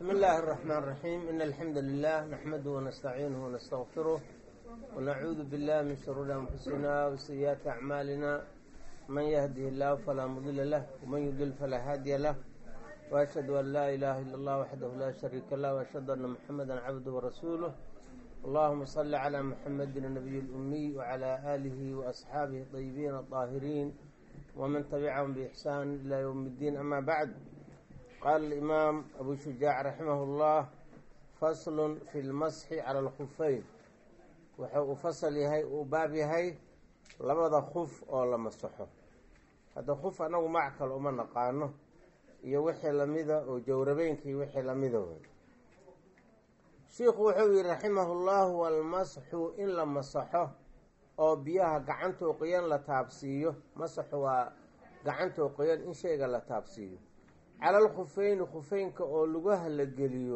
بسم الله الرحمن الرحيم إن الحمد لله نحمده ونستعينه ونستغفره ونعوذ بالله من شرور أنفسنا وسيئات أعمالنا من يهده الله فلا مضل له ومن يضلل فلا هادي له وأشهد أن لا إله إلا الله وحده لا شريك له وأشهد أن محمدا عبده ورسوله اللهم صل على محمد النبي الأمي وعلى آله وأصحابه الطيبين الطاهرين ومن تبعهم بإحسان إلى يوم الدين أما بعد قال الإمام أبو شجاع رحمه الله فصل في المسح على الخفين wuxuu u fasal yahay uu baab yahay labada khuf oo la masaxo hadda khuf anagu mac kale uma naqaano iyo wixii lamida oo jawrabeynkii wixii lamida wey shiikhu wuxuu yihi raximahu llahu walmasxu in la masaxo oo biyaha gacantoo qoyan la taabsiiyo masaxu waa gacantoo qoyan in shayga la taabsiiyo cala alkhufeyni khufeynka oo lugaha la geliyo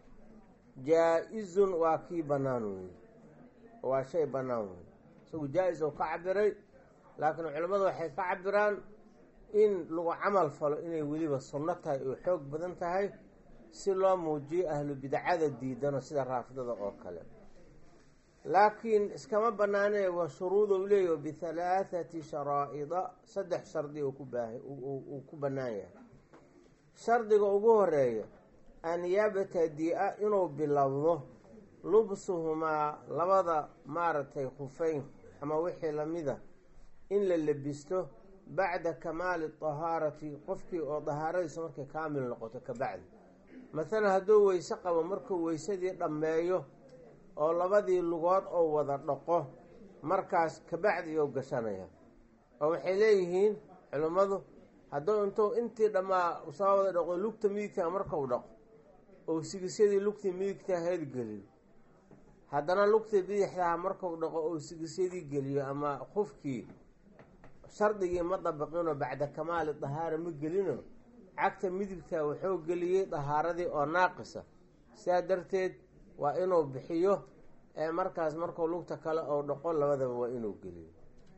jaa-izun waa kii bannaan weeye waa shay bannaan wey isagu jaa-is oo ka cabiray laakiin culimmadu waxay ka cabiraan in lagu camal falo inay weliba sunno tahay oo xoog badan tahay si loo muujiyo ahlu bidcada diidano sida raafidada oo kale laakiin iskama banaanee waa shuruudou leeyahy bihalaathati sharaa'ida saddex shardi uu ku baaha uu ku bannaan yahay shardiga ugu horeeya an yabtadi-a inuu bilowdo lubsuhumaa labada maaragtay khufeyn ama wixii lamida in la lebisto bacda kamaali dahaarati qofkii oo dahaaradiisa markay kaamil noqoto kabacdi mathalan hadduu weyse qabo markuu weysadii dhammeeyo oo labadii lugood oo wada dhaqo markaas kabacdi iyou gashanaya oo waxay leeyihiin culimmadu hadduu intuu intii dhammaa soo wada dhaqo lugta midigtaa markau dhaqo oo sigisyadii lugtii midigtaa heedgeliyo haddana lugtii bidixdaha markuu dhaqo oo sigisyadii geliyo ama qufkii shardigii ma dabaqinoo bacda kamaali dahaara ma gelino cagta midigta wuxuu geliyey dahaaradii oo naaqisa sidaa darteed waa inuu bixiyo ee markaas markuu lugta kale ou dhaqo labadaba waa inuu geliyo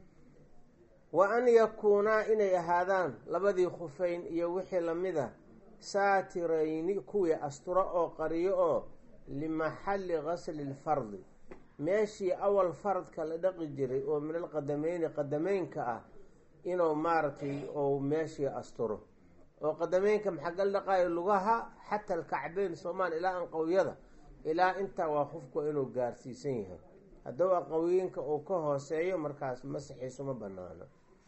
wa an yakuunaa inay ahaadaan labadii khufeyn iyo wixii lamida saatirayni kuwii asturo oo qariyo oo limaxalli gasli lfardi meeshii awal faradka la dhaqi jiray oo min alqadameyni qadameynka ah inuu maaragtay ou meeshii asturo oo qadameynka maxagal dhaqaayo lugaha xata alkacbeyn soomaal ilaa anqawyada ilaa intaa waa qofku inuu gaarsiisan yahay hadduu aqawyinka uu ka hooseeyo markaas masaxiisu ma banaano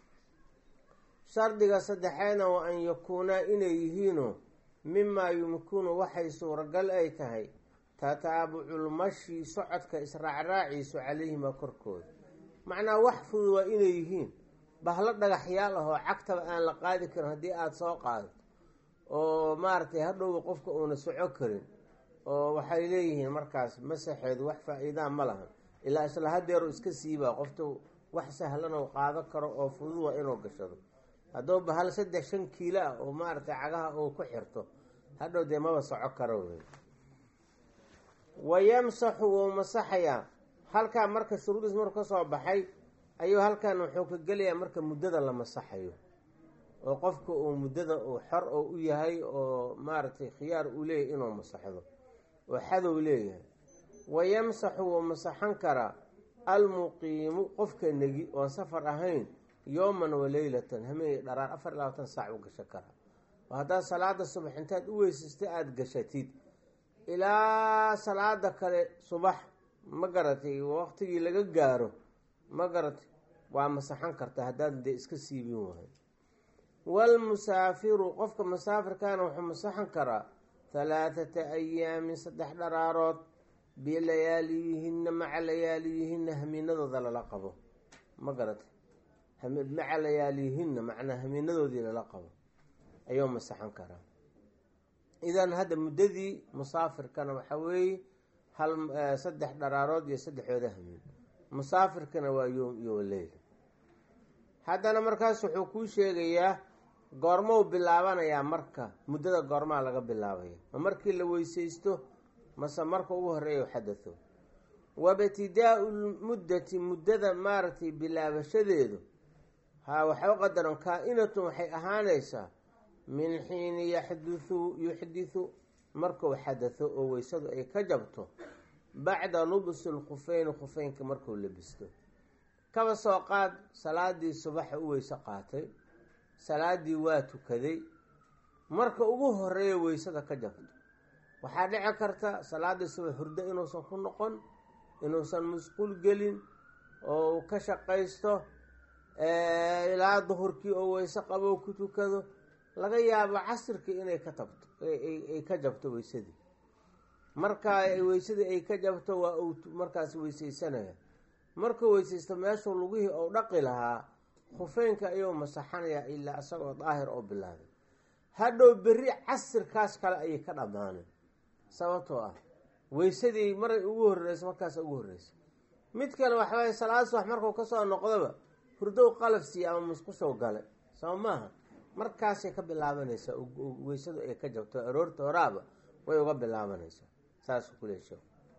shardiga saddexeedna waa an yakuunaa inay yihiino mimaa yumkinu waxay suuragal ay tahay tataabuculmashi socodka israacraaciisu calayhima korkooda macnaa wax fudud waa inay yihiin bahlo dhagaxyaal ah oo cagtaba aan la qaadi karin haddii aada soo qaadato oo maaragtay hadhowba qofka uuna soco karin oo waxay leeyihiin markaas masaxeedu wax faa-iidaa ma lahan ilaa isla hadeeru iska siibaa qofta wax sahlan oo qaado karo oo fudud waa inuu gashado hadduu bahal saddex shan kiilo ah oo maaragtay cagaha uu ku xirto hadhow dee maba soco karo wey wa yamsaxu wuu masaxayaa halkaa marka shuruudiis marku ka soo baxay ayuu halkan wuxuu ka gelayaa marka muddada la masaxayo oo qofka uu muddada uu xor oo u yahay oo maaragtay khiyaar uu leeyahay inuu masaxdo oo xadow leeyahay wa yamsaxu wuu masaxan karaa almuqiimu qofka negi oon safar ahayn yowman wa leylatan hameenay dharaar afar iyo labaatan saac u gashan karaa oo haddaad salaada subax intaad u weysastay aada gashatid ilaa salaada kale subax ma garatay waqtigii laga gaaro ma garatay waa masaxan karta haddaad dee iska siibin wahay waalmusaafiru qofka musaafirkaana wuxuu masaxan karaa halaathata ayaamin saddex dharaarood bilayaaliyihinna maca layaaliyihinna hamiinadooda lala qabo ma garatay maca layaaliyihinna macnaa hamiinadoodii lala qabo ayuu masaxan karaa idan hadda muddadii musaafirkana waxaa weeye hal saddex dharaarood iyo saddexooda hamiin musaafirkana waa yoom iyo leyla haddana markaas wuxuu kuu sheegayaa goormou bilaabanayaa marka muddada goormaa laga bilaabaya ma markii la weysaysto mase marka ugu horeeya xadatho wabtidaau lmuddati muddada maaragtay bilaabashadeedu haa waxay u qadaran kaa-inatun waxay ahaanaysaa min xiini yaxduthu yuxdithu markuu xadatho oo weysadu ay ka jabto bacda lubsi lkhufeyni khufeynka markuu labisto kaba soo qaad salaadii subaxa u weyse qaatay salaadii waa tukaday marka ugu horeeya weysada ka jabto waxaa dhici karta salaadii subax hurdo inuusan ku noqon inuusan musquul gelin oo ka shaqaysto ilaa duhurkii oo weyse qabo ku tukado laga yaabo casirkii inay ka tabto ay ka jabto weysadii markaa weysadii ay ka jabto waa uu markaas weysaysanaya markuu weysaysto meeshuu lugihii ou dhaqi lahaa khufeynka ayuu masaxanayaa ilaa isagoo daahir oo bilaabay hadhow berri casirkaas kale ayay ka dhammaaneen sababtoo ah weysadii maray ugu horreysa markaas ugu horreysa mid kale waxawaaye salaad subax markuu kasoo noqdaba hurdow qalaf siiya ama musqushow gale saba maaha markaasay ka bilaabanaysaa weysadu ay ka jabto aroorta horaaba way uga bilaabanaysaa saasuu ku leesha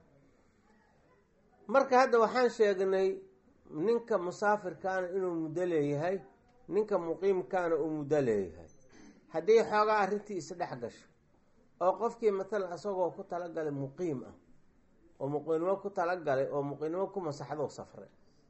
marka hadda waxaan sheegnay ninka musaafirkaana inuu muddo leeyahay ninka muqiimkaana uu muddo leeyahay haddii xoogaa arrintii isdhex gasho oo qofkii matalan isagoo ku talagalay muqiim ah oo muqiimnimo ku talagalay oo muqiimnimo ku masaxdou safray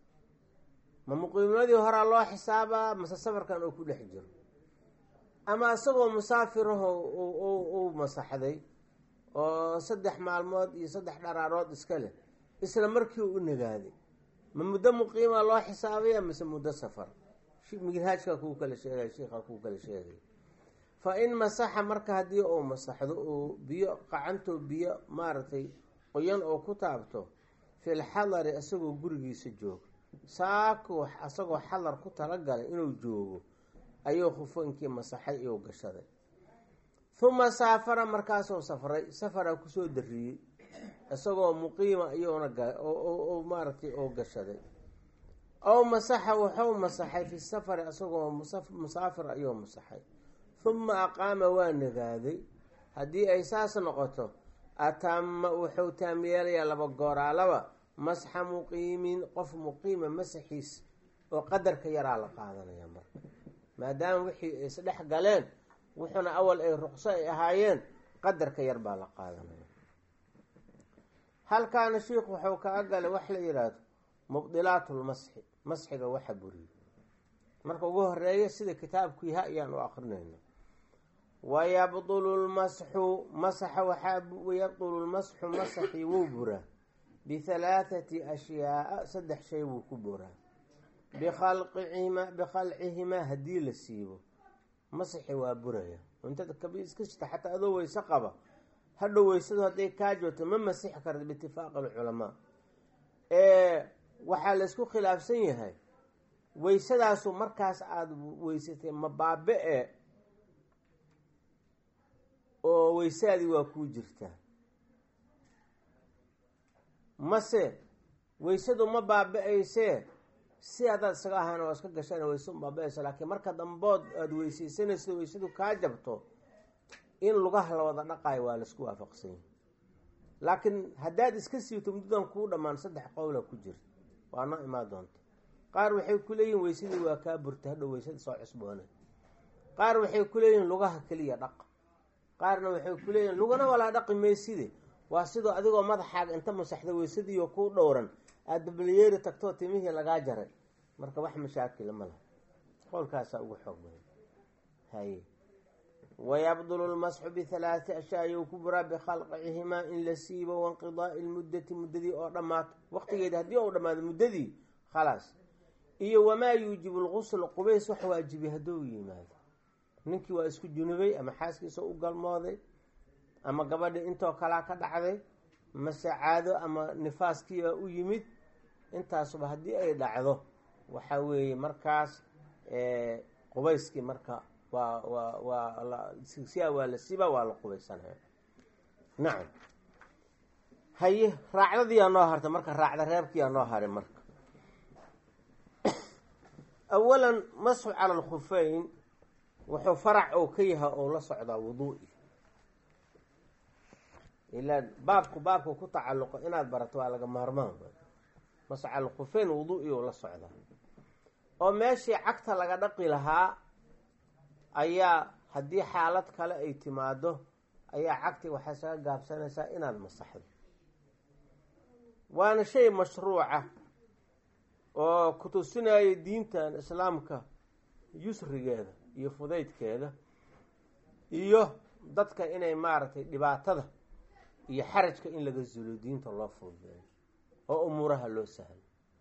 ma muqiimnimadii horaa loo xisaabaa mase safarkan uu ku dhex jiro ama isagoo musaafiraho uu masaxday oo saddex maalmood iyo saddex dharaarood iska leh isla markii u nagaaday ma muddo muqiima loo xisaabaya mise muddo safar minhaajka kuu kala sheegay sheikha kuu kala sheegay fa in masaxa marka haddii uu masaxdo uu biyo qacanto biyo maaragtay qoyan oo ku taabto fil xadari isagoo gurigiisa jooga saakuu isagoo xadar ku talagalay inuu joogo ayuu khufoonkii masaxay iyuu gashaday huma saafara markaasuu safray safaraa kusoo dariyey isagoo muqiima iyuuna maaragtay oo gashaday ow masaxa wuxuu masaxay fi safari isagoo musaafir ayuu masaxay huma aqaama waa nagaaday haddii ay saas noqoto atama wuxuu taam yeelayaa laba gooraalaba masxa muqiimin qof muqiima masaxiis oo qadarka yaraa la qaadanaya marka maadaama wixii ay isdhex galeen wuxuuna awal ay ruqso ay ahaayeen qadarka yar baa la qaadanaya halkaana sheikhu wuxuu kaga galay wax la yidhaahdo mubdilaatulmasxi masxiga waxa buriye marka ugu horeeya sida kitaabku yaha ayaan u akrinayna wayabdulu lmasxu masaxa waxaa yabdulu lmasxu masaxii wuu buraa bihalaathati ashyaaa saddex shay wuu ku buraa bikhalqihima bikhalcihimaa haddii la siibo masaxi waa buraya intada kabi iska shita xataa adoo weyse qaba hadhow weysadu hadday kaa joogto ma masixi karta biitifaaqi alculamaa waxaa laysku khilaafsan yahay weysadaasu markaas aada weysatay ma baabe-e oo weysaadii waa kuu jirtaa mase weysadu ma baabe-aysee si adaad isaga ahaana waa iska gashana weysadu baabe-aysa laakiin marka dambood aada weysaysanayso weysadu kaa jabto in lugaha la wada dhaqaayo waa laisku waafaqsan yahay laakiin haddaad iska siibto muddadan kuu dhammaan saddex qowla ku jirta waa noo imaan doonta qaar waxay ku leeyihin weysadii waa kaa burta hadhow weysada soo cusboonay qaar waxay ku leeyihin lugaha keliya dhaq qaarna waxay ku leeyihin lugana walaa dhaqi mayside waa sidoo adigoo madaxaaga inta masaxda weysadiiyo kuu dhowran aada balyeeri tagtoo timihii lagaa jaray marka wax mashaakila ma laha qowlkaasaa ugu xoog badan haye wayabdulu lmasxu bihalaati ashyaa ayuu ku buraa bikhalqicihimaa in la siibo wainqidaai lmuddati muddadii oo dhammaato waqtigeedi haddii ou dhammaado muddadii khalaas iyo wamaa yuujibu lgusl qubays wax waajibi hadduu yimaado ninkii waa isku junubay ama xaaskiisa u galmooday ama gabadhii intoo kalaa ka dhacday mase caado ama nifaaskiibaa u yimid intaasuba haddii ay dhacdo waxa weeye markaas qubayskii marka waa waa waa siyaa waa la siba waa la qubaysanaya nacam haye raacdadiyaa noo hartay marka raacda reebkiyaa noo haray marka awalan masxu cala alkhufeyn wuxuu farac oo ka yahay oo la socdaa wuduu'i ilaa baabku baabku ku tacalluqo inaad barato waa laga maarmaan masxu cala alkhufeyn wuduu'i oo la socdaa oo meeshii cagta laga dhaqi lahaa ayaa haddii xaalad kale ay timaado ayaa cagti waxaa isaga gaabsanaysaa inaad masaxdo waana shay mashruuca oo ku tusinaya diintan islaamka yusrigeeda iyo fudaydkeeda iyo dadka inay maaragtay dhibaatada iyo xarajka in laga zuulo diinta loo fududeeyo oo umuuraha loo sahlo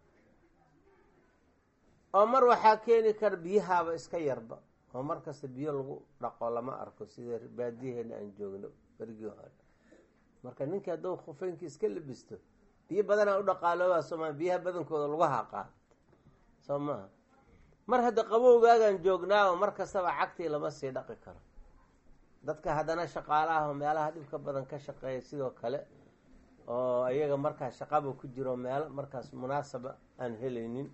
oo mar waxaa keeni kara biyahaaba iska yarba oo mar kasta biyo lagu dhaqo lama arko sida baadiyaheena aan joogno berigii hore marka ninkii hadduu khufeynkii iska labisto biyo badanaa u dhaqaalooba sooma biyaha badankooda lagu haqaa soo maaha mar hadda qabowgaagan joognaa oo mar kastaba cagtii lama sii dhaqi karo dadka haddana shaqaalaha oo meelaha dhibka badan ka shaqeeya sidoo kale oo iyaga markaas shaqaba ku jiro meelo markaas munaasaba aan helaynin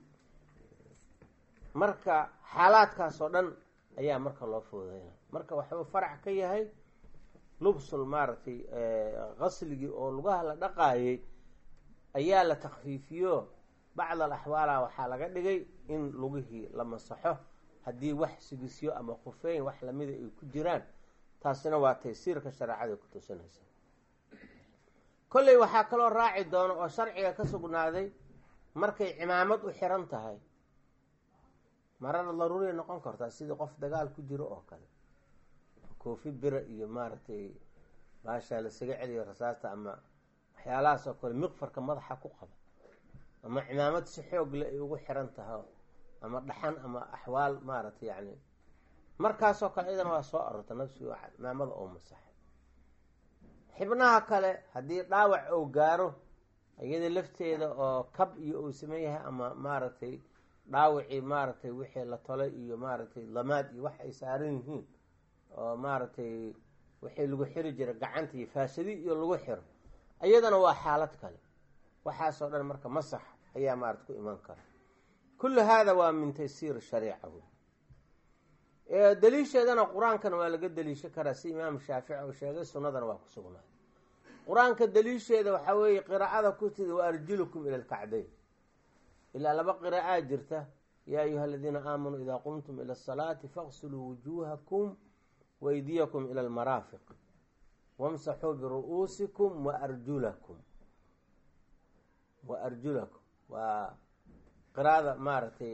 marka xaalaadkaas oo dhan ayaa marka loo fududeyna marka waxuu farac ka yahay lubsul maaragtay qasligii oo lugaha la dhaqaayay ayaa la takfiifiyo bacd al axwaala waxaa laga dhigay in lugihii la masaxo haddii wax sigisyo ama khufeyn wax lamida ay ku jiraan taasina waa taysiirka shareecada ku tusinaysa kolley waxaa kaloo raaci doono oo sharciga ka sugnaaday markay cimaamad u xiran tahay marada daruuriya noqon kartaa sidii qof dagaal ku jiro oo kale koofi bira iyo maaragtay baashaa lasaga celiyo rasaasta ama waxyaalahaas oo kale miqfarka madaxa ku qaba ama cimaamad si xoog le ay ugu xiran tahay ama dhaxan ama axwaal maaragtay yacni markaasoo kale iyadana waa soo arorta nafsigu cimaamada oo masaxay xibnaha kale haddii dhaawac uu gaaro iyada lafteeda oo kab iyo uu sameyn yahay ama maaragtay dhaawacii maaragtay wixii la tolay iyo maaragtay lamaad iyo wax ay saaran yihiin oo maaragtay wixii lagu xiri jiray gacanta iyo faashadi iyo lagu xiro iyadana waa xaalad kale waxaasoo dhan marka masax ayaa maarata ku iman kara kullu haada waa min taysiir shariica wey daliisheedana qur-aankana waa laga daliishan karaa si imaam shaafici uu sheegay sunnadana waa ku sugnaaday qur-aanka daliisheeda waxaa weeye qiraa'ada ku tidi wa arjulukum ila alkacdayn ilaa laba qiraa'aa jirta yaa ayuha aladiina aamanuu idaa qumtum ila asalaati faqsiluu wujuuhakum waydiyakum ila almaraafiq wamsaxuu biru'uusikum waarjulakum wa arjulakum waa qiraada maaragtay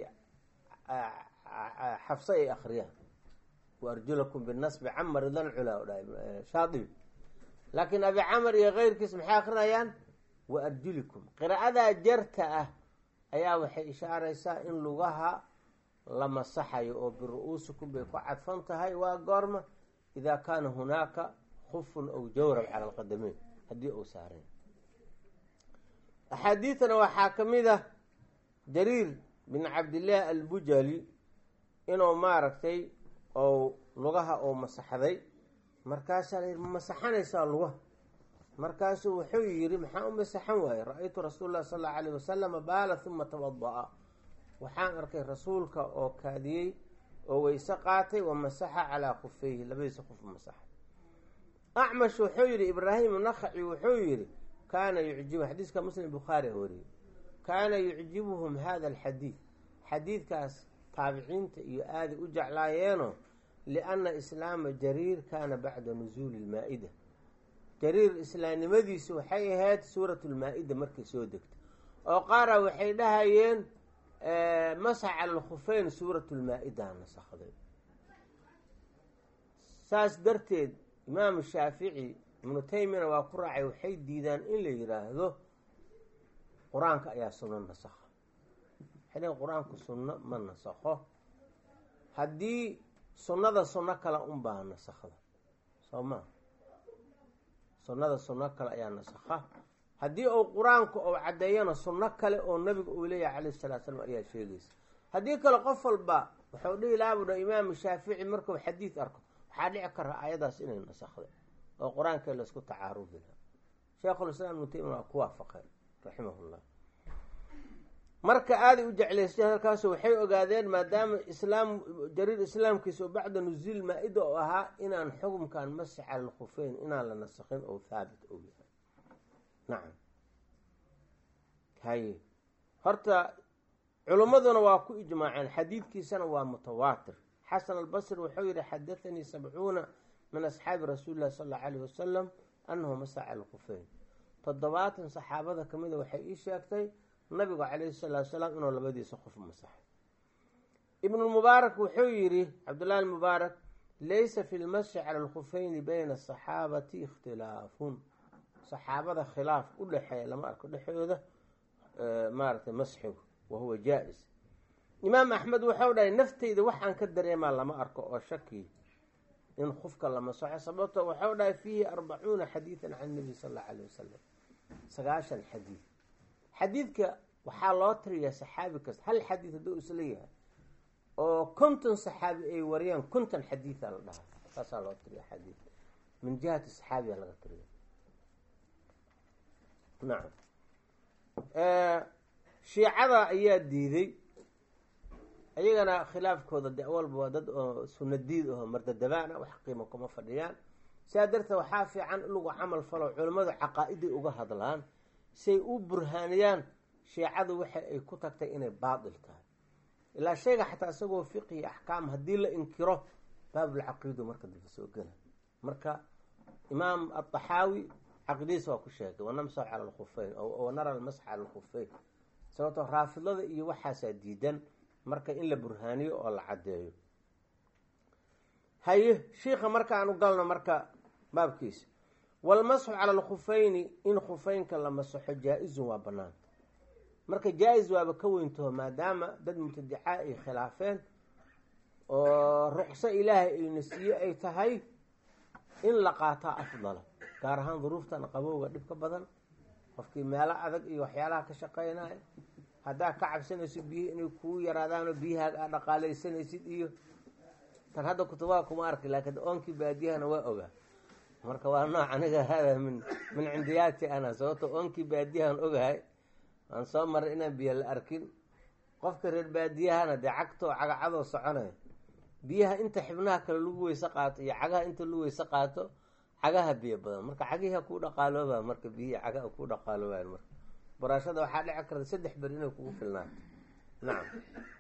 xafse ay akriyaan waarjulakum binasbi camar idan culaa o dhahay shaadibi laakiin abi camar iyo keyrkiis maxay akrinayaan wa arjulikum qiraa'adaa jarta ah ayaa waxay ishaaraysaa in lugaha la masaxayo oo biru-uusikum bay ku cadfan tahay waa goorma idaa kaana hunaaka khufun aw jawrab cala alqadameyn haddii uu saaray axaadiidana waxaa ka mid ah jariir bin cabdillaah albujali inuu maaragtay ou lugaha uu masaxday markaasaa la yidhi ma masaxanaysaa lugaha markaasuu wuxuu yidhi maxaa u masaxan waaye ra-aytu rasuul lah sal allau alayh wasalama baala huma tawada-a waxaan arkay rasuulka oo kaadiyey oo weyse qaatay wa masaxa calaa khufeyhi labadiisa qof masaxa acmash wuxuu yidhi ibraahim nakaci wuxuu yidhi kaana yucjibu xadiiska muslim bukhaari a wariyey kaana yucjibuhum hada alxadiid xadiidkaas taabiciinta iyo aaday u jeclaayeeno lianna islaama jariir kaana bacda nusuuli lmaa-ida jariir islaamnimadiisu waxay ahayd suurat lmaa-ida markay soo degtay oo qaara waxay dhahayeen masax cala alkhufeyn suurat lmaa-ida nasakday saas darteed imaamu shaafici ibnu taymiyana waa ku raacay waxay diidaan in la yidhaahdo qur-aanka ayaa sunno nasakha waxay qur-aanku sunno ma nasakho haddii sunnada sunno kale unbaa nasakhda soo maa sunnada sunno kale ayaa nasakha haddii uu qur-aanku uu caddeeyana sunno kale oo nabiga uu leeyahay calayhi salatu slam ayaa sheegaysa haddii kale qof walba wuxuu dhihi lahaa budha imaamu shaafici markuu xadiid arko waxaa dhici kara ayadaas inay nasakhday oo qur-aanka laysku tacaarubi laha sheekhulislaam ibnu taymiya waa ku waafaqeen raximahullah marka aaday u jeclaysteen halkaasu waxay ogaadeen maadaama islaam jariir islaamkiisa oo bacda nusuul maa-ida oo ahaa inaan xukumkan masix cala alkhufeyn inaan la nasakhin oo haabit ou yahay nacam haye horta culimmaduna waa ku ijmaaceen xadiidkiisana waa mutawaatir xasan albasri wuxuu yihi xadathanii sabcuuna min asxaabi rasuuli llahi sal allau alayh wasalam annahu masaca alkhufeyn toddobaatan saxaabada ka mida waxay ii sheegtay nabigu calayhi salaatu salaam inuu labadiisa qof masaxay ibnulmubaarak wuxuu yidhi cabdullahi almubaarak laysa fi lmasxi cala alkhufeyni bayna asaxaabati ikhtilaafun saxaabada khilaaf u dhexeeya lama arko dhexdooda maaratay masxigu wa huwa jaa-is imaam axmed wuxuu dhahay nafteyda waxaan ka dareemaa lama arko oo shaki in qofka la masaxo sababto waxau dhahay fiihi arbacuuna xadiidan can nabi sal allau alayh wasalam sagaashan xadiid xadiidka waxaa loo tiriyaa saxaabi kasta hal xadiid hadduu isla yahay oo konton saxaabi ay wariyaan konton xadiida la dhahaa saasaa loo tiriya xadiid min jihati saxaabiya laga tiriya nacam shiicada ayaa diiday iyagana khilaafkooda de walba waa dad oo sunadiid aho mardadabaana wax qiimo kuma fadhiyaan sidaa darteed waxaa fiican in lagu camal falo culimmadu caqaa-iday uga hadlaan say u burhaaniyaan shiicadu waxa ay ku tagtay inay baatil tahay ilaa shayga xataa isagoo fiqhi axkaam haddii la inkiro baabulcaqiidu marka daba soo gela marka imaam adaxaawi caqiidadiisa waa ku sheegay wanamsaxu cala alkhufeyn wanara almasx cala alkhufeyn sababtoo raafidlada iyo waxaasaa diidan marka in la burhaaniyo oo la caddeeyo haye shiika markaanu galno marka baabkiisa walmasxu cala alkhufeyni in khufeynka la masaxo jaa-izun waa banaanta marka jaa-is waaba ka weyntaho maadaama dad mubtadicaa ay khilaafeen oo ruqso ilaahay ayna siiye ay tahay in la qaataa afdala gaar ahaan duruuftan qabowga dhib ka badan qofkii meelo adag iyo waxyaalaha ka shaqeynaya haddaa ka cabsanayso biyihi inay kuu yaraadaanoo biyahaaga aa dhaqaalaysanaysid iyo tan hadda kutubaha kuma arki laakiin oonkii baadiyahana waa ogaa marka waa nooc aniga hada min min cindiyaati ana sababto oonkii baadiyahan ogahay aan soo maray inaan biyo la arkin qofka reer baadiyahana dee cagtoo cagacadoo soconaya biyaha inta xibnaha kale lagu weyse qaato iyo cagaha inta lagu weyse qaato cagaha biyo badan marka cagiha kuu dhaqaalooba marka biyihii cagaha kuu dhaqaaloobayan marka baraashada waxaa dhici karta saddex beri inay kugu filnaato nacam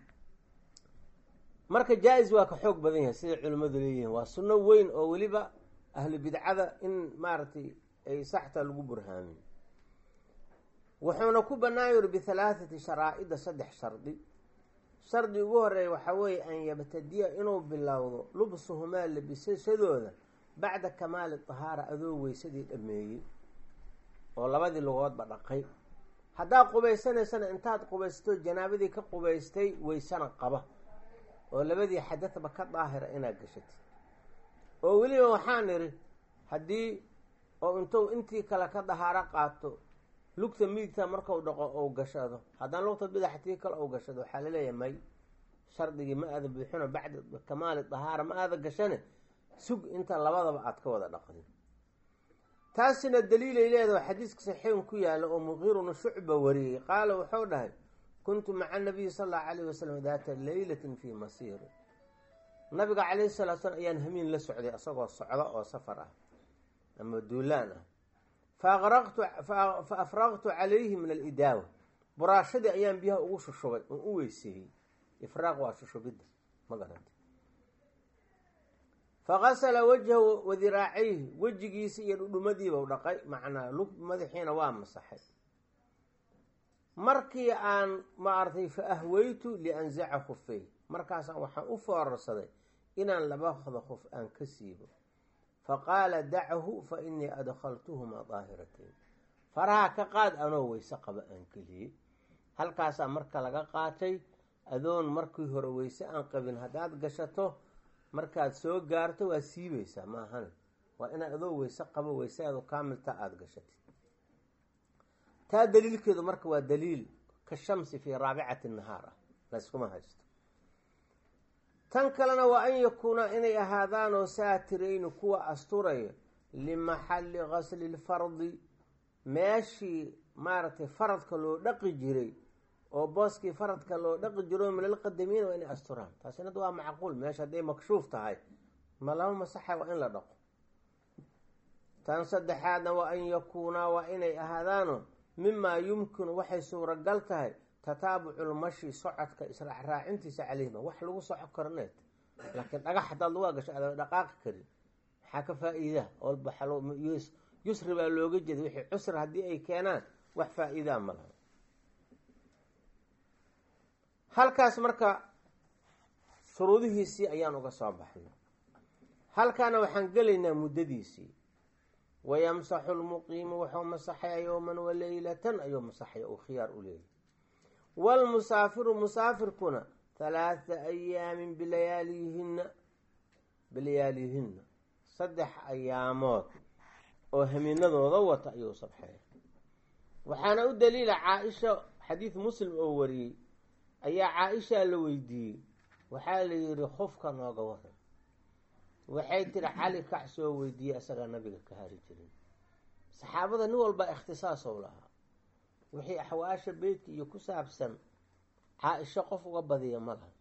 marka jaa-is waa ka xoog badan yahay siday culimmadu leeyihiin waa sunno weyn oo weliba ahlu bidcada in maaragtay ay saxta lagu burhaamin wuxuuna ku bannaan yuri bihalaathati sharaa-ida saddex shardi shardi ugu horeeya waxaa weeye an yabtadiya inuu bilowdo lubsuhumaa labisashadooda bacda kamaali tahaara adoo weysadii dhameeyey oo labadii lugoodba dhaqay haddaad qubaysanaysana intaad qubaysato janaabadii ka qubaystay weysana qaba oo labadii xadadba ka daahira inaad gashatid oo weliba waxaan idhi haddii oo intuu intii kale ka dahaaro qaato lugta midigta markau dhaqo ou gashado haddana lugta bidaxtii kale ou gashado waxaa laleeyahay may shardigii ma aada buuxino bacda kamaali dahaara ma aada gashane sug inta labadaba aada ka wada dhaqdin taasina daliilay leedaha xadiiska saxiixun ku yaalla oo muqiiruna shucba wariyey qaala wuxuu dhahay kuntu maca nabiyi sal allahu alayh wasalam daata leylatin fii masiiri nabiga calayhi salatu slam ayaan hamiin la socday isagoo socda oo safar ah ama duulaan ah fa afraqtu calayhi min alidaawa buraashadii ayaan biyaha ugu shushubay oon u weyseeyey ifraaq waa shushubidda ma garanta faqasala wajhahu wadiraacayhi wejigiisi iyo dhudhumadiibau dhaqay macnaa lug madaxiina waa masaxay markii aan maaragtay fa ahweytu lianzaca khufey markaasaan waxaan u foorarsaday inaan labada khuf aan ka siibo faqaala dachu fa inii adkhaltuhumaa daahiratayn faraha ka qaad anoo weyse qaba aan geliyey halkaasaa marka laga qaatay adoon markii hore weyse aan qabin haddaad gashato markaad soo gaarto waa siibaysaa maahane waa inaad adoo weyse qabo weyseadu kaamilta aada gashatid taa daliilkeedu marka waa daliil ka shamsi fii raabicati nahaar ah layskuma haysto tan kalena waa an yakuuna inay ahaadaanoo saatirayni kuwa asturaya limaxalli gasli lfardi meeshii maaragtay faradka loo dhaqi jiray oo booskii faradka loo dhaqi jiro min alqadamiina waa inay asturaan taasina waa macquul meesha hadday makshuuf tahay ma lama masaxa waa in la dhaqo tan saddexaadna waa an yakuunaa waa inay ahaadaano mimaa yumkinu waxay suuragal tahay tataabuculmashi socodka israacraacintiisa caleyhima wax lagu soco karneed laakiin dhagax hadaad lagu gasho aada dhaqaaqi karin maxaa ka faa-iidaa olba yusri baa looga jeeda wixii cusri haddii ay keenaan wax faa-iidaa ma laha halkaas marka shuruudihiisii ayaan uga soo baxnay halkaana waxaan gelaynaa muddadiisii wayamsaxu lmuqiimu wuxuu masaxaya yowman waleylatan ayuu masaxaya uu khiyaar u leeyahy waalmusaafiru musaafirkuna halaatha ayaamin bilayaaliyihinna bilayaaliyihinna saddex ayaamood oo hamiinadooda wata ayuu sabxaya waxaana u daliila caa-isha xadiid muslim oo wariyey ayaa caa-ishaa la weydiiyey waxaa la yihi khufka nooga waran waxay tiri cali kac soo weydiiyey isagaa nabiga ka hari jirin saxaabada nin walba ikhtisaasow lahaa wixii axwaasha beytka iyo ku saabsan caa-isho qof uga badiya ma laha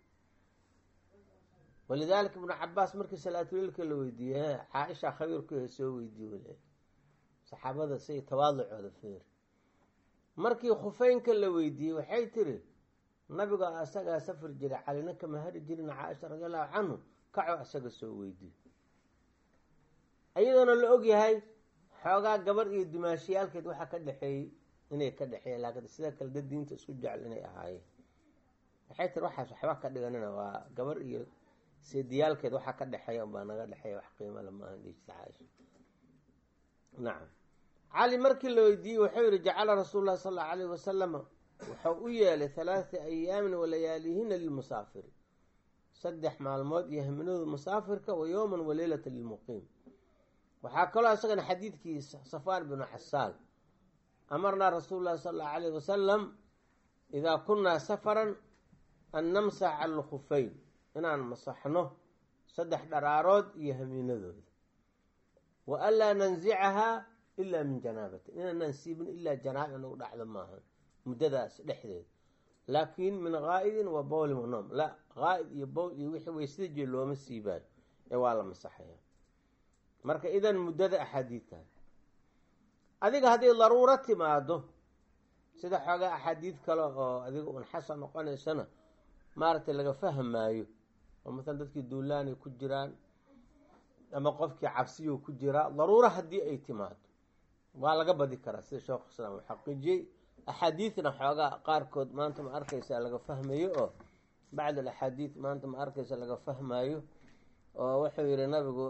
walidaalika ibnu cabaas markii salaatuleilka la weydiiyey caa-isha khabiirkuha soo weydiiye wale saxaabada say tawaaducooda feeri markii khufeynka la weydiiyey waxay tiri nabiga asagaa safar jiray calina kama hari jirin caaisha radi allahu canhu kaco isaga soo weydiiy iyadoona la og yahay xoogaa gabar iyo dumaashiyaalkeed waxaa ka dhexeeyey inay ka dhexeeyeen laakiin sida kale dad diinta isku jecel inay ahaayeen waxay tiri waxaas waxba ka dhiganina waa gabar iyo seediyaalkeed waxaa ka dhexeeya unbaa naga dhexeeya wax qiimala maaha dhijta caaisha nacam cali markii la weydiiyey wuxuu yihi jacala rasuulu llahi sal allau alayh wasalama wuxuu u yeelay halaatha ayaamin walayaalihina lilmusaafiri saddex maalmood iyo haminadu musaafirka wa yowman waleylata lilmuqiim waxaa kaloo isagana xadiidkiisa safaan binu xasaal amarnaa rasuulu llahi sala allahu alayh wasalam idaa kunaa safaran an namsax cala lkhufeyn inaan masaxno saddex dharaarood iyo hamiinadooda wa anlaa nanzicahaa ilaa min janaabatin inaanaan siibin ilaa janaaba inagu dhacdo maaha muddadaas dhexdeeda laakiin min qaa'idin wa bowlin wa noom la qaa'id iyo bowl iyo wixii weysada jee looma siibaayo ee waa la masaxaya marka idan muddada axaadiidtahay adiga hadday daruuro timaado sida xoogaa axaadiid kale oo adiga un xasan noqonaysana maaragtay laga fahmaayo oo masalan dadkii duulaanay ku jiraan ama qofkii cabsiyo ku jiraa daruuro haddii ay timaado waa laga badi karaa sida sheekhu islaam uu xaqiijiyey axaadiidna xoogaa qaarkood maanta ma arkaysa laga fahmayo oo bacd alaxaadiid maanta ma arkaysa laga fahmayo oo wuxuu yihi nabigu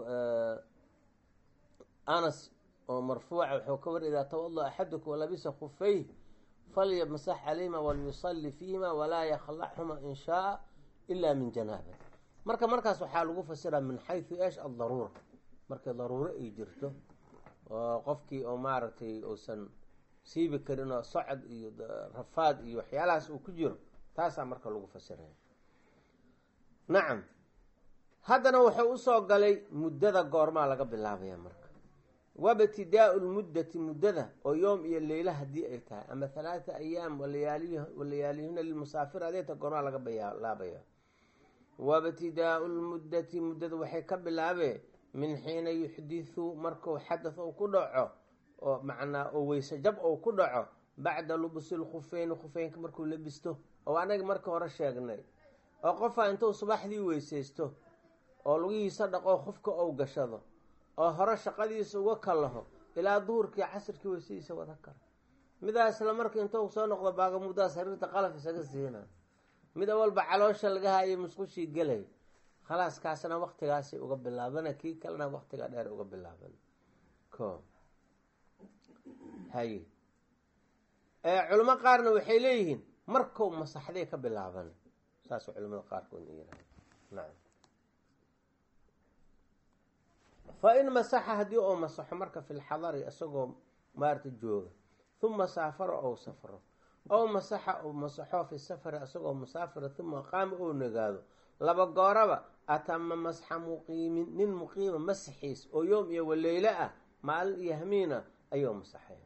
anas oo marfuuca wuxuu ka wari idaa tawada axadukum walabisa khufeyh falyamasax calayhima walyusalli fiihima walaa yakhlaxhuma in shaaa ila min janaaba marka markaas waxaa lagu fasiraa min xaysu esh addaruura markay daruuro ay jirto oo qofkii oo maaragtay uusan siibi karin oo socod iyo rafaad iyo waxyaalahaas uu ku jiro taasaa marka lagu fasiraya nacam haddana wuxuu usoo galay muddada goormaa laga bilaabaya marka wabtidaau lmuddati muddada oo yoom iyo leyla haddii ay tahay ama halaata ayaam walayaalihina lilmusaafir adeeta goormaa laga bilaabaya wabtidaau lmuddati muddada waxay ka bilaabee min xiina yuxdithu marku xadath ou ku dhaco oo macnaa oo weyse jab ou ku dhaco bacda lubusi lkhufeyni khufeynka markuu labisto oo anaga marka hore sheegnay oo qofaa intuu subaxdii weysaysto oo lugihiisa dhaqo khufka ou gashado oo hore shaqadiisa uga kalaho ilaa duhurkii casirkii weysadiisa wada kara midaa isla marka intuu soo noqdo baagamudaas hariirta qalaf isaga siina mid awalba caloosha laga haayay musqushii gelay khalaas kaasna waktigaasay uga bilaabana kii kalena waktiga dheer uga bilaaban ko haye culimo qaarna waxay leeyihiin markuu masaxday ka bilaaban saas culimada qaarkood yihahda nacam fa in masaxa haddii oo masaxo marka fi lxadari isagoo maarata jooga huma saafara ou safro ow masaxa ou masaxo fi safari isagoo musaafira huma qaama ou nagaado laba gooraba atama masxa muqiimin nin muqiima masaxiis oo yoom iyo waleylo ah maalin iyo hamiina ayuu masaxaya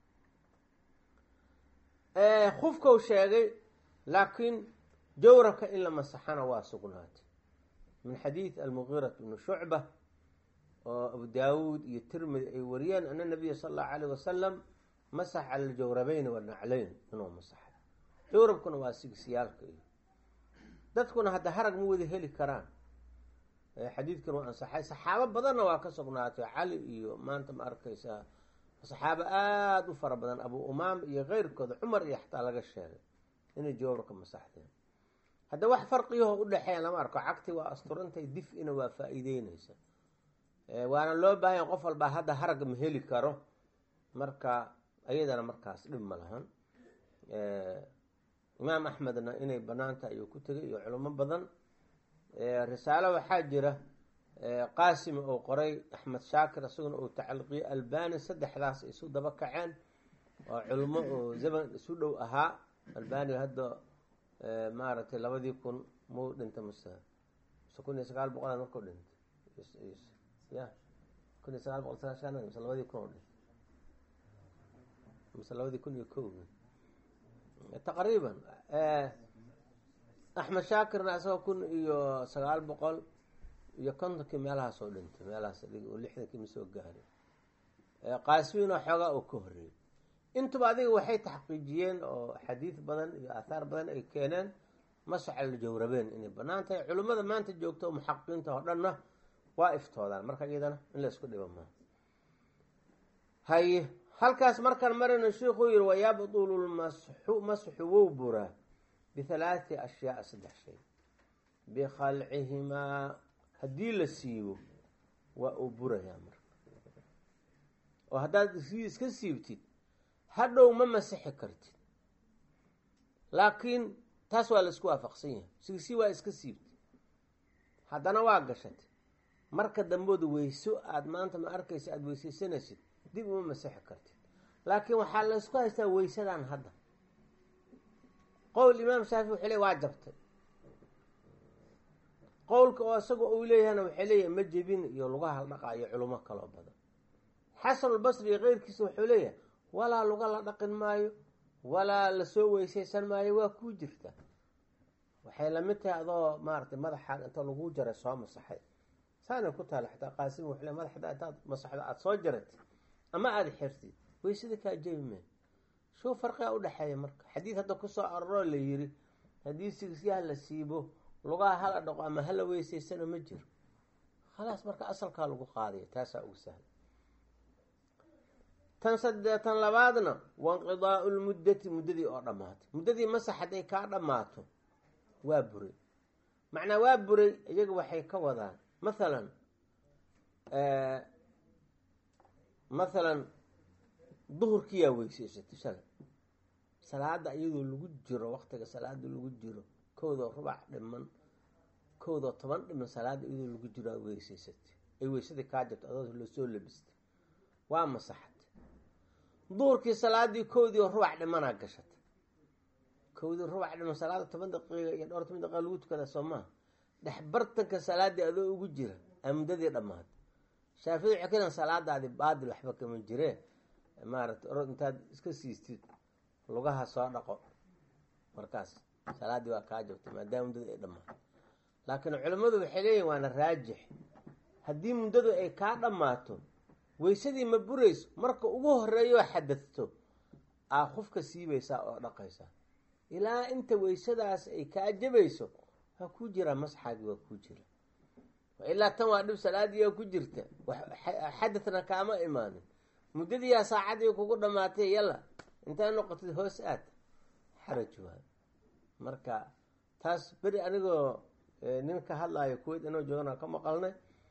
khufkau sheegay laakiin jawrabka in la masaxana waa sugnaatay min xadiid almugiirat bni shucba oo abu daawuud iyo tirmidi ay wariyeen ana nabiya sala allahu alayh wasalam masax cala aljawrabeyn wanacleyn inuu masaxay jawrabkuna waa sigisiyaalka iyo dadkuna hadda harag ma wada heli karaan xadiidkan waa ansaxay saxaabo badanna waa ka sugnaatay cali iyo maanta ma arkaysaa saxaabo aada u fara badan abu umaam iyo keyrkooda cumar iyo xataa laga sheegay inay jawrka masaxdeen hadda wax farqiyaho udhexeeya lama arko cagti waa asturantay dif-ina waa faa-iideyneysa waana loo baahanya qof walbaa hadda harag ma heli karo marka ayadana markaas dhib ma lahan imaam axmedna inay banaanta ayuu ku tegay iyo culimo badan risaalo waxaa jira qaasimi uu qoray axmed shaakir isaguna uu tacliiqiyo albani saddexdaas isu daba kaceen oo culimo oo zaman isu dhow ahaa albani hadda maaragtay labadii kun muu dhintay mase mase kun iyo sagaal boqolaad markuu dhintay ya kun iyo sagaal boqol sagaashan mase labadii kun oo dhintay mase labadii kun iyo kow taqriiban axmed shaakirna isagoo kun iyo sagaal boqol iyo kontonkii meelahaas oo dhintay meelahaas oo lixdankii ma soo gaaray qaasimiina xoogaa oo ka horreeyey intuba adiga waxay taxqiijiyeen oo xadiid badan iyo aathaar badan ay keeneen masacal jawrabeen inay banaan tahay culimmada maanta joogta oo muxaqiqiinta oo dhanna waa iftoodaan marka iyadana in la isku dhiba maa haye halkaas markaan marayno sheikuu yihi wayabdulu lmasxu masxu wow buraa bihalaati ashyaa saddex shay bikhalcihimaa haddii la siibo waa uu burayaa marka oo haddaad iska siibtid hadhow ma masixi kartid laakiin taas waa la isku waafaqsan yahay sigsi waa iska siibtid haddana waa gashatay marka dambooda weyso aada maanta ma arkaysa aada weysaysanaysid dib uma masixi kartid laakiin waxaa la isku haystaa weysadan hadda qowl imaam shaafi wuxuu leey waa jabtay qowlka oo isaga uu leeyahayna waxay leeyahay ma jebin iyo lagu haldhaqaayo culimo kaloo badan xasanulbasri iyo keyrkiisa wuxuu leeyahay walaa luga la dhaqin maayo walaa lasoo weysaysan maayo waa kuu jirta waxay lamid tahay adoo maaratay madaxaan inta lagu jaray soo masaxay saanay ku taala xataa qaasim wuxuu le madaxda intaad masaxdo aada soo jaratid ama aada xirtid weysada kaa jebi mee shuu farqiga udhexeeya marka xadiid hadda kusoo aroroo la yiri haddii sigisyaha la siibo lugaha hala dhaqo ama hala weysaysano ma jiro khalaas marka asalkaa lagu qaadaya taasaa ugu sahla tan sadee tan labaadna wainqidaau lmuddati muddadii oo dhammaatay muddadii masax hadday kaa dhammaato waa buray macnaa waa buray iyaga waxay ka wadaan mathalan mathalan duhurkiyaa weysaysatay shalay salaada iyadoo lagu jiro waqtiga salaada lagu jiro kowdoo rubac dhiman kowdoo toban dhiman salaada iyadoo lagu jiro aa weysaysatay ay weysadii kaa jabto adoo lasoo labistay waa masaxatay duhurkii salaadii kowdii oo rubac dhimanaa gashatay kowdii rubac dhiman salaada toban daqiiqa iyo dhowr toban daqiiqa lagu tukada soo maha dhex bartanka salaadii adoo ugu jira aa muddadii dhammaatay shaafici waxay ka salaadaadi baadil waxba kama jiree maaragtay orod intaad iska siistid lugaha soo dhaqo markaas salaaddii waa kaa jabtay maadaama muddadu ay dhammaato laakiin culimmadu waxay leeyihin waana raajix haddii muddadu ay kaa dhammaato weysadii ma burayso marka ugu horeeyoo xadadto aa qofka siibaysaa oo dhaqaysaa ilaa inta weysadaas ay kaa jabayso waa kuu jiraa masxaagii waa kuu jira ilaa tan waa dhib salaadii oo ku jirta xadadna kaama imaanin muddadiiyaa saacadii kugu dhamaatay yalla intaa noqotid hoos aad xaraj waay marka taas beri anigoo nin ka hadlaayo kuweyt inoo joogana ka maqalnay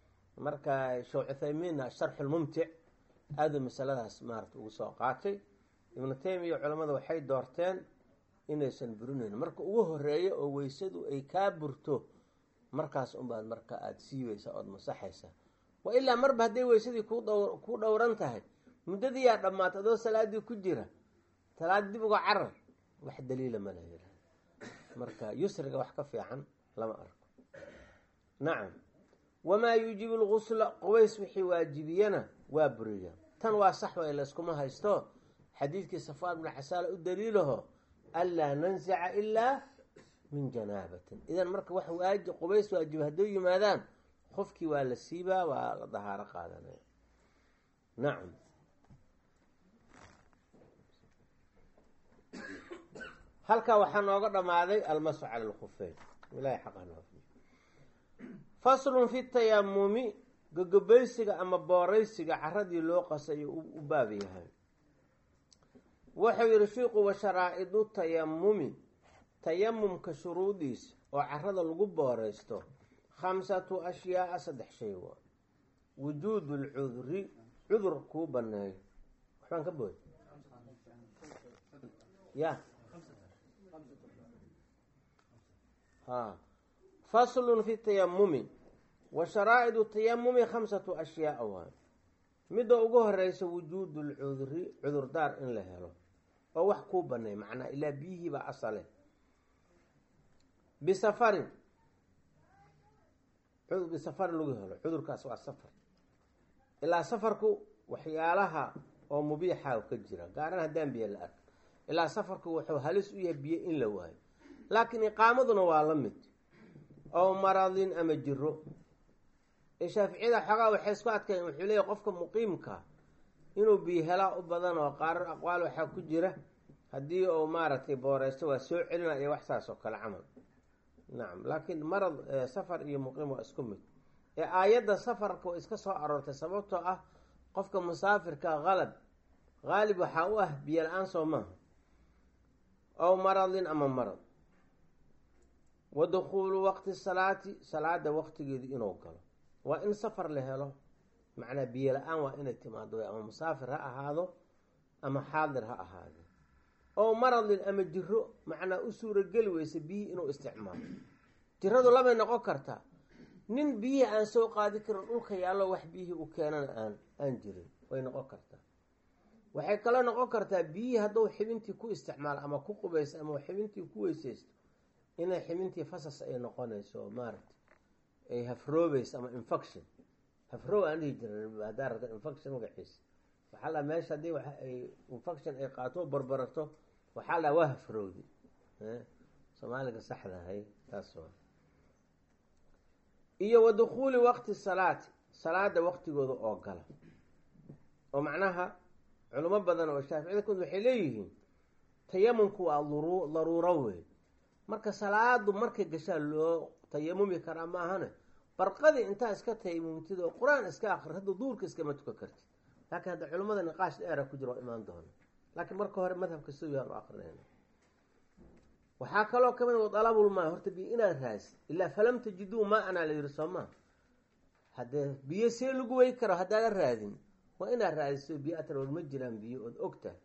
marka sheekh cuthaymiinna sharxulmumtic aaduu masaladaas maarata ugu soo qaatay ibnu taymiya culamada waxay doorteen inaysan burinayn marka ugu horeeya oo weysadu ay kaa burto markaas unbaad marka aada siibaysa ood masaxaysa wa ilaa marba hadday weysadii ku dh ku dhowran tahay muddadiiyaa dhammaata adoo salaadii ku jira salaad dib uga carar wax daliila ma la yihahda marka yusriga wax ka fiican lama arko nacam wamaa yuujibu lgusla qubays wixii waajibiyana waa buriya tan waa sax way layskuma haysto xadiidkii safaan bnu xasaala u daliilaho anlaa nansica ilaa min janaabatin idan marka wax waaji qubays waajiba hadday yimaadaan qofkii waa la siibaa waa la dahaaro qaadanaya nacam halkaa waxaa nooga dhammaaday almasu cala alkhufeyn ilahay xaqanoofiy faslun fi tayamumi gogobaysiga ama booraysiga caradii loo qasayo u baab yahay wuxuu yihi shiiku wa sharaa-idu tayamumi tayamumka shuruudiisa oo carada lagu booreysto khamsatu ashyaaa saddex shay waa wujuudu lcudri cudur kuu baneeyo waxbaan ka booy ya ha faslun fi tayamumi wa sharaa-idu tayamumi khamsatu ashyaaa waay midda ugu horeysa wujuudu lcudri cudurdaar in la helo oo wax kuu baneey macnaa ilaa biyihiibaa asale bisafarin bisafarin lagu helo cudurkaas waa safar ilaa safarku waxyaalaha oo mubiixa ka jira gaaran haddaan biyo la arka ilaa safarku wuxuu halis u yahay biyo in la waayo laakiin iqaamaduna waa la mid oo maradin ama jiro shaaficiyada xoogaa waxay isku adkayen wuxuu leeyahy qofka muqiimka inuu biyo helaa u badan oo qaarar aqwaal waxaa ku jira haddii uu maaragtay booreysto waa soo celina iyo wax saas oo kale camal nacam laakiin marad safar iyo muqiim waa isku mid ee aayadda safarka way iska soo aroortay sababtoo ah qofka musaafirka qalab qaalib waxaa u ah biyo la-aan soo maaha ow maradin ama marad wa dukhuulu waqti salaati salaada waqtigeedu inuu galo waa in safar la helo macnaa biyo la-aan waa inay timaado ama musaafir ha ahaado ama xaadir ha ahaado oo maradin ama jiro macnaa u suurageli weysa biyihii inuu isticmaalo jiradu labay noqon kartaa nin biyihii aan soo qaadi karin dhulka yaallo wax biyihii u keenana aan aan jirin way noqon kartaa waxay kaloo noqon kartaa biyihii hadduu xibintii ku isticmaalo ama ku qubaysto ama xibintii ku weyseysto inay xibintii fasas ay noqonayso maaragta ay hafroobeyso ama infection hafroow aan dhihi jirin haddaa rabta infection magaciisa waxaa la meesha haddii ay infection ay qaato barbarato waxaa la waa hafrowdi soomaaliga saxda ahay taas waa iyo wa dukhuuli waqti salaati salaada waqtigooda oo gala oo macnaha culimo badan oo shaaficida kumid waxay leeyihiin tayamumku waa luru daruuro wey marka salaadu markay gashaa loo tayamumi karaa maahane barqadii intaa iska tayamumtid oo qur-aan iska akri hadda duurka iskama tukan kartid laakiin hadda culimmada niqaash dheera ku jira oo imaan doona laakiin marka hore madhabka siduu yaanu akrinayna waxaa kaloo kamid wa dalabulmaa horta biyo inaad raasi ilaa falam tajiduu maa anaa la yihi soo maa haddee biyo see lagu wey karo haddaadan raadin waa inaad raadiso biyo atar ma jiraan biyo ood ogtahay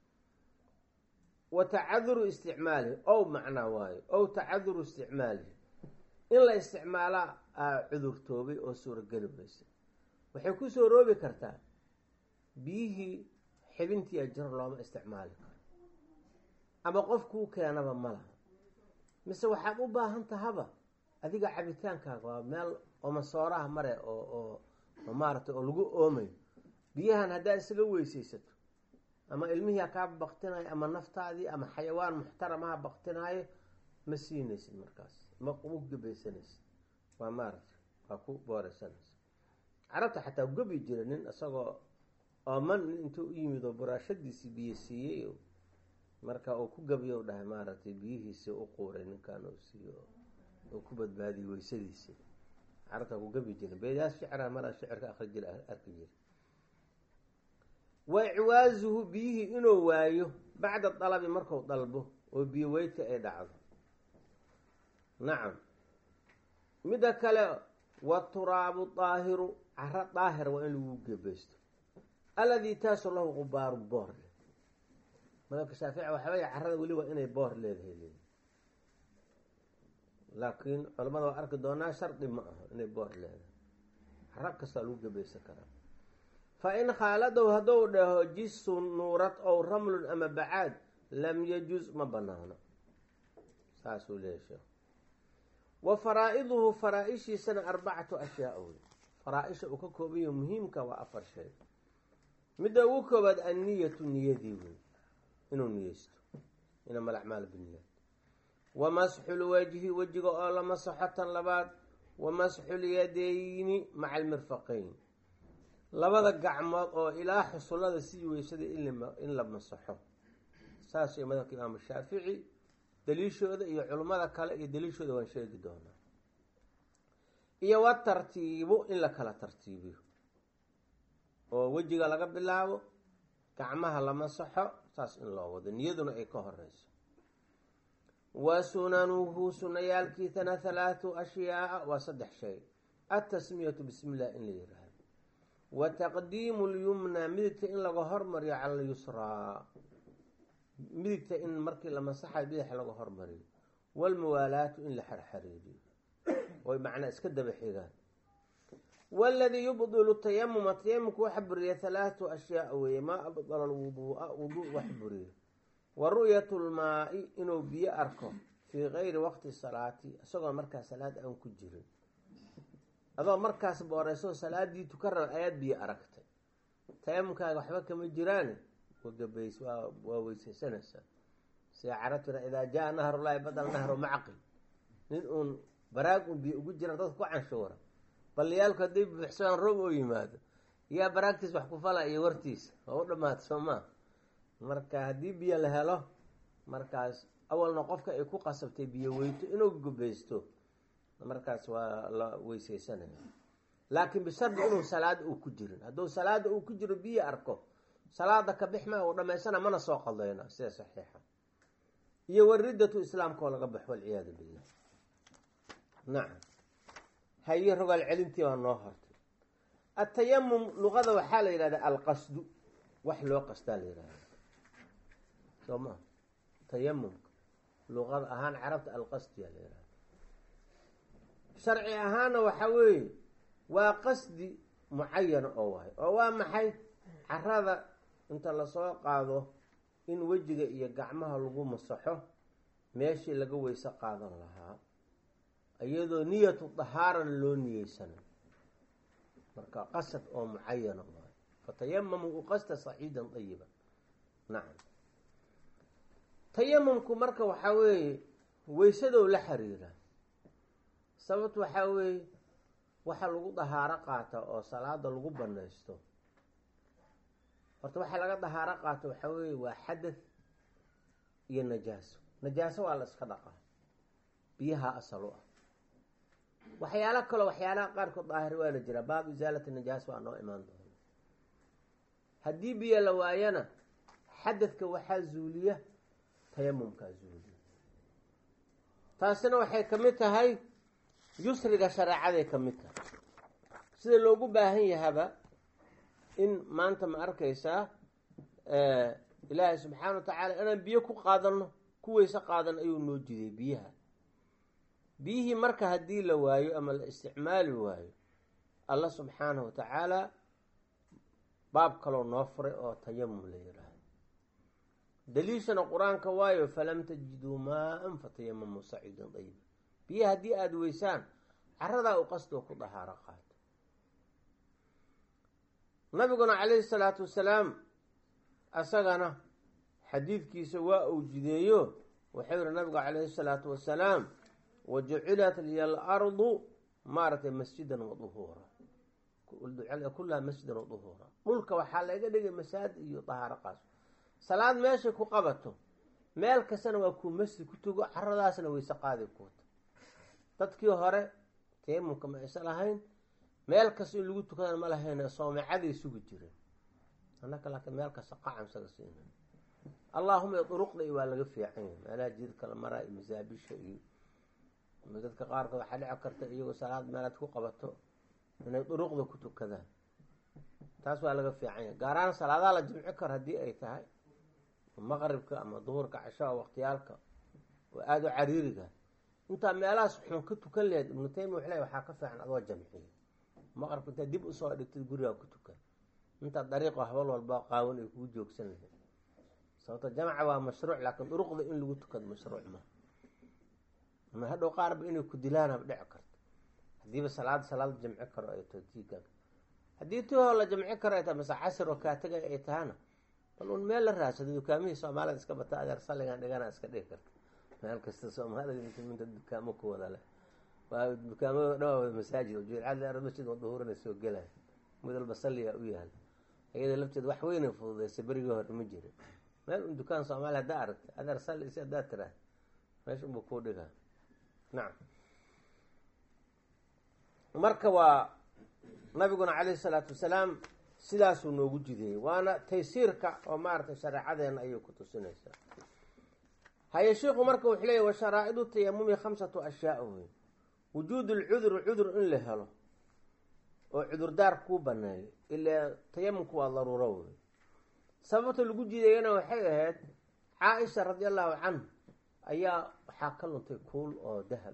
wa tacaduru isticmaalihi ow macnaa waayo ow tacaduru isticmaalihi in la isticmaalaa aa cudurtoobay oo suurageli weysa waxay ku soo roobi kartaa biyihii xibintiia jiro looma isticmaali karo ama qofkuu keenaba ma laha mise waxaad u baahan tahaba adiga cabitaankaaga waa meel oo masooraha mare oo oo oo maaragtay oo lagu oomayo biyahan haddaad isaga weysaysato ama ilmihiia kaa baktinayo ama naftaadii ama xayawaan muxtaramaha baktinaayo ma siinaysid markaas ma u gebaysanaysid waa maaragtay waa ku booreysanaysa carabta xataa gobi jira nin isagoo ooman nin intuu u yimid oo buraashadiisii biyo siiyey marka uu ku gabiyo dhahay maaragtay biyihiisii u quuray ninkan uu siiyo uu ku badbaadiyey weysadiisii carabtaa ku gabi jira beedaas shicra maraa shicirka akri jira arki jira wa icwaazuhu biyihii inuu waayo bacda dalabi marku dalbo oo biyo weydka ay dhacdo nacam midda kale waturaabu daahiru caro daahir waa in lagu gebaysto alladii taasu lahu qubaaru boor leh madabka shaafici waxaa weya carada weli waa inay boor leedahay leedahy laakiin culamada waa arki doonaa shardi ma aha inay boor leedahay caro kastaa lagu gebaysan karaa fa in khaaladow haddou dhaho jisun nuurad ow ramlun ama bacaad lam yajuz ma banaano saasuu leeyahy sheekh wa faraa-iduhu faraa-ishiisana arbacatu ashyaa wey faraa-isha uu ka koobayo muhiimka waa afar shay midda ugu koobaad anniyatu niyadii wey inuu niyeysto inama alacmaal binniyaat wa masxulwajhi wejiga oo la masaxo tan labaad wa masxulyadeyni maca almirfaqeyn labada gacmood oo ilaa xusullada sii weysada in la masaxo saas iyo madhabka imaamu shaafici daliishooda iyo culimmada kale iyo daliishooda waan sheegi doonaa iyo wa tartiibu in la kala tartiibiyo oo wejiga laga bilaabo gacmaha la masaxo saas in loo wado niyaduna ay ka horeyso wa sunanuhu sunayaalkiisana halaathu ashyaaa waa saddex shay altasmiyatu bismi illah in la yiraahdo wa taqdiimu lyumna midigta in laga hormariyo cala alyusraa midigta in markii la masaxayo bidax laga hormariyo walmuwaalaatu in la xarxariiriyo oy macnaa iska daba xigaan waladii yubdilu tayamuma tayamumka waxa buriya halaatu ashyaa weeye maa abdala alwuduua wuduu wax buriyo wa ru'yatu lmaa-i inuu biyo arko fii gayri waqti salaati isagoo markaa salaad aan ku jirin adoo markaas booreyso salaadii tukan raba ayaad biyo aragtay tayamumkaaga waxba kama jiraan wagabays waa waa weysaysanaysaa sida carabtuna idaa jaa nahrulaahi badal nahru macqi nin uun baraag un biyo ugu jiraan dadka ku canshuura baliyaalku hadday buuxsadaan roob oo yimaado yaa baraagtiis wax ku fala iyo wartiisa waa u dhamaata soo maa marka haddii biyo la helo markaas awalna qofka ay ku qasabtay biyo weyto inuu gubaysto markaas waa la weysaysanaya laakiin bishardi inuu salaada uu ku jirin hadduu salaada uu ku jiro biyo arko salaada ka bix maa uu dhamaysana mana soo qaldayna sida saxiixa iyo waridatu islaamka oo laga baxo walciyaadu billah nacam haye rogaal celintii baa noo hortay atayamum luqada waxaa la yidhahdaa alqasdu wax loo qasdaa la yihahda soo maa tayamumka luqada ahaan carabta alqasdiyaa la yihahda sharci ahaana waxaa weeye waa qasdi mucayana oo wahay oo waa maxay carada inta lasoo qaado in wejiga iyo gacmaha lagu masaxo meeshii laga weyse qaadan lahaa iyadoo niyatu dahaaran loo niyeysana marka qasad oo mucayana waay fatayamamu u qasta saciidan dayiban nacam tayamumku marka waxaa weeye weysadow la xiriira sababt waxaa weeye waxa lagu dahaaro qaata oo salaada lagu banaysto horta waxaa laga dahaaro qaato waxaa weeye waa xadath iyo najaaso najaaso waa la iska dhaqaa biyaha asal u ah waxyaalo kaloo waxyaalaha qaarkood daahir waana jira baab isaalati najaas waa noo imaan doona haddii biyo la waayana xadadka waxaa zuuliya tayamumkaa zuuliya taasina waxay ka mid tahay yusriga shareecaday ka mid tahay sida loogu baahan yahaba in maanta ma arkaysaa ilaahay subxaana wa tacaala inaan biyo ku qaadano ku weyse qaadan ayuu noo jiday biyaha biyihii marka haddii la waayo ama la isticmaali waayo allah subxaanahu wa tacaala baab kaloo noo furay oo tayamum la yiraahdo daliishana qur-aanka waayo falam tajiduu maa-an fatayamamuu saciidan dayiba biyaha haddii aada weysaan caradaa u qastoo ku dahaaro qaato nabiguna calayhi salaatu wasalaam asagana xadiidkiisa waa uu jideeyo wuxuu yihi nabigu calayhi salaatu wasalaam wajucilat liya alardu maaragtay masjidan waduhuura kullaha masjidan waduhuura dhulka waxaa laga dhigay masaajid iyo dahaaro qaas salaad meeshay ku qabato meel kastana waa kuu masjid ku tugo caradaasna weyse qaadi kuuta dadkii hore tayamumka ma aysan lahayn meel kasta in lagu tukadana ma lahayn soomacaday sugi jireen annaka laakiin meel kasta qacam saga siina allaahuma duruqda iyo waa laga fiican yahay meelaha jidka la maraa iyo masaabisha iyo dadka qaarkood waxaa dhici karta iyagoo salaad meelaad ku qabato inay duruqda ku tukadaan taas waa laga fiican yahay gaaraan salaadaha la jimci karo haddii ay tahay maqribka ama duhurka cashaa waqtiyaalka oo aada u cariiriga intaa meelahaas xun ka tukan laheyd ibnu taymiya waxle waxaa ka fiican adoo jamciya maqribka intaad dib usoo dhigtid gurigaa ku tukan intaad dariiqo habal walba qaawan ay kugu joogsan lahayd sababto jamca waa mashruuc laakiin duruqda in lagu tukado mashruuc ma ama hadhow qaarba inay ku dilaanaba dhici karto haddiiba salaad salaad jamci karo ay taho tiiga haddii tihoo la jamci karo ay tahay mase casir oo kaatagay ay tahana bal un meel la raadsado dukaamihii soomaalida iska bata adeer salligan dhigana iska dhigi karta meel kasta soomaalida minta dukaamo ku wada leh waa dukaamada dhan waa wada masaajid jilcad masjid waduhuurana soo gelaya mid walba salliyaa u yaala iyada lafteed wax weynay fududeysay berigii hore ma jirin meel un dukaan soomaaliya haddaa aragtay adeer salli si haddaa tiraah meesha unbuu kuu dhigaa nacam marka waa nabiguna calayhi salaatu wasalaam sidaasuu noogu jideeyey waana taysiirka oo maaragtay shareecadeena ayay ku tusinaysaa haye sheikhu marka wuxuu leeyahy wa sharaa'idu tayamumi khamsatu ashyaa wey wujuud lcuduri cudur in la helo oo cudurdaar kuu baneeyo ilaa tayamumku waa daruuro wey sababta lagu jideeyana waxay ahayd caa-isha radi allahu canhu ayaa waxaa ka luntay kuul oo dahab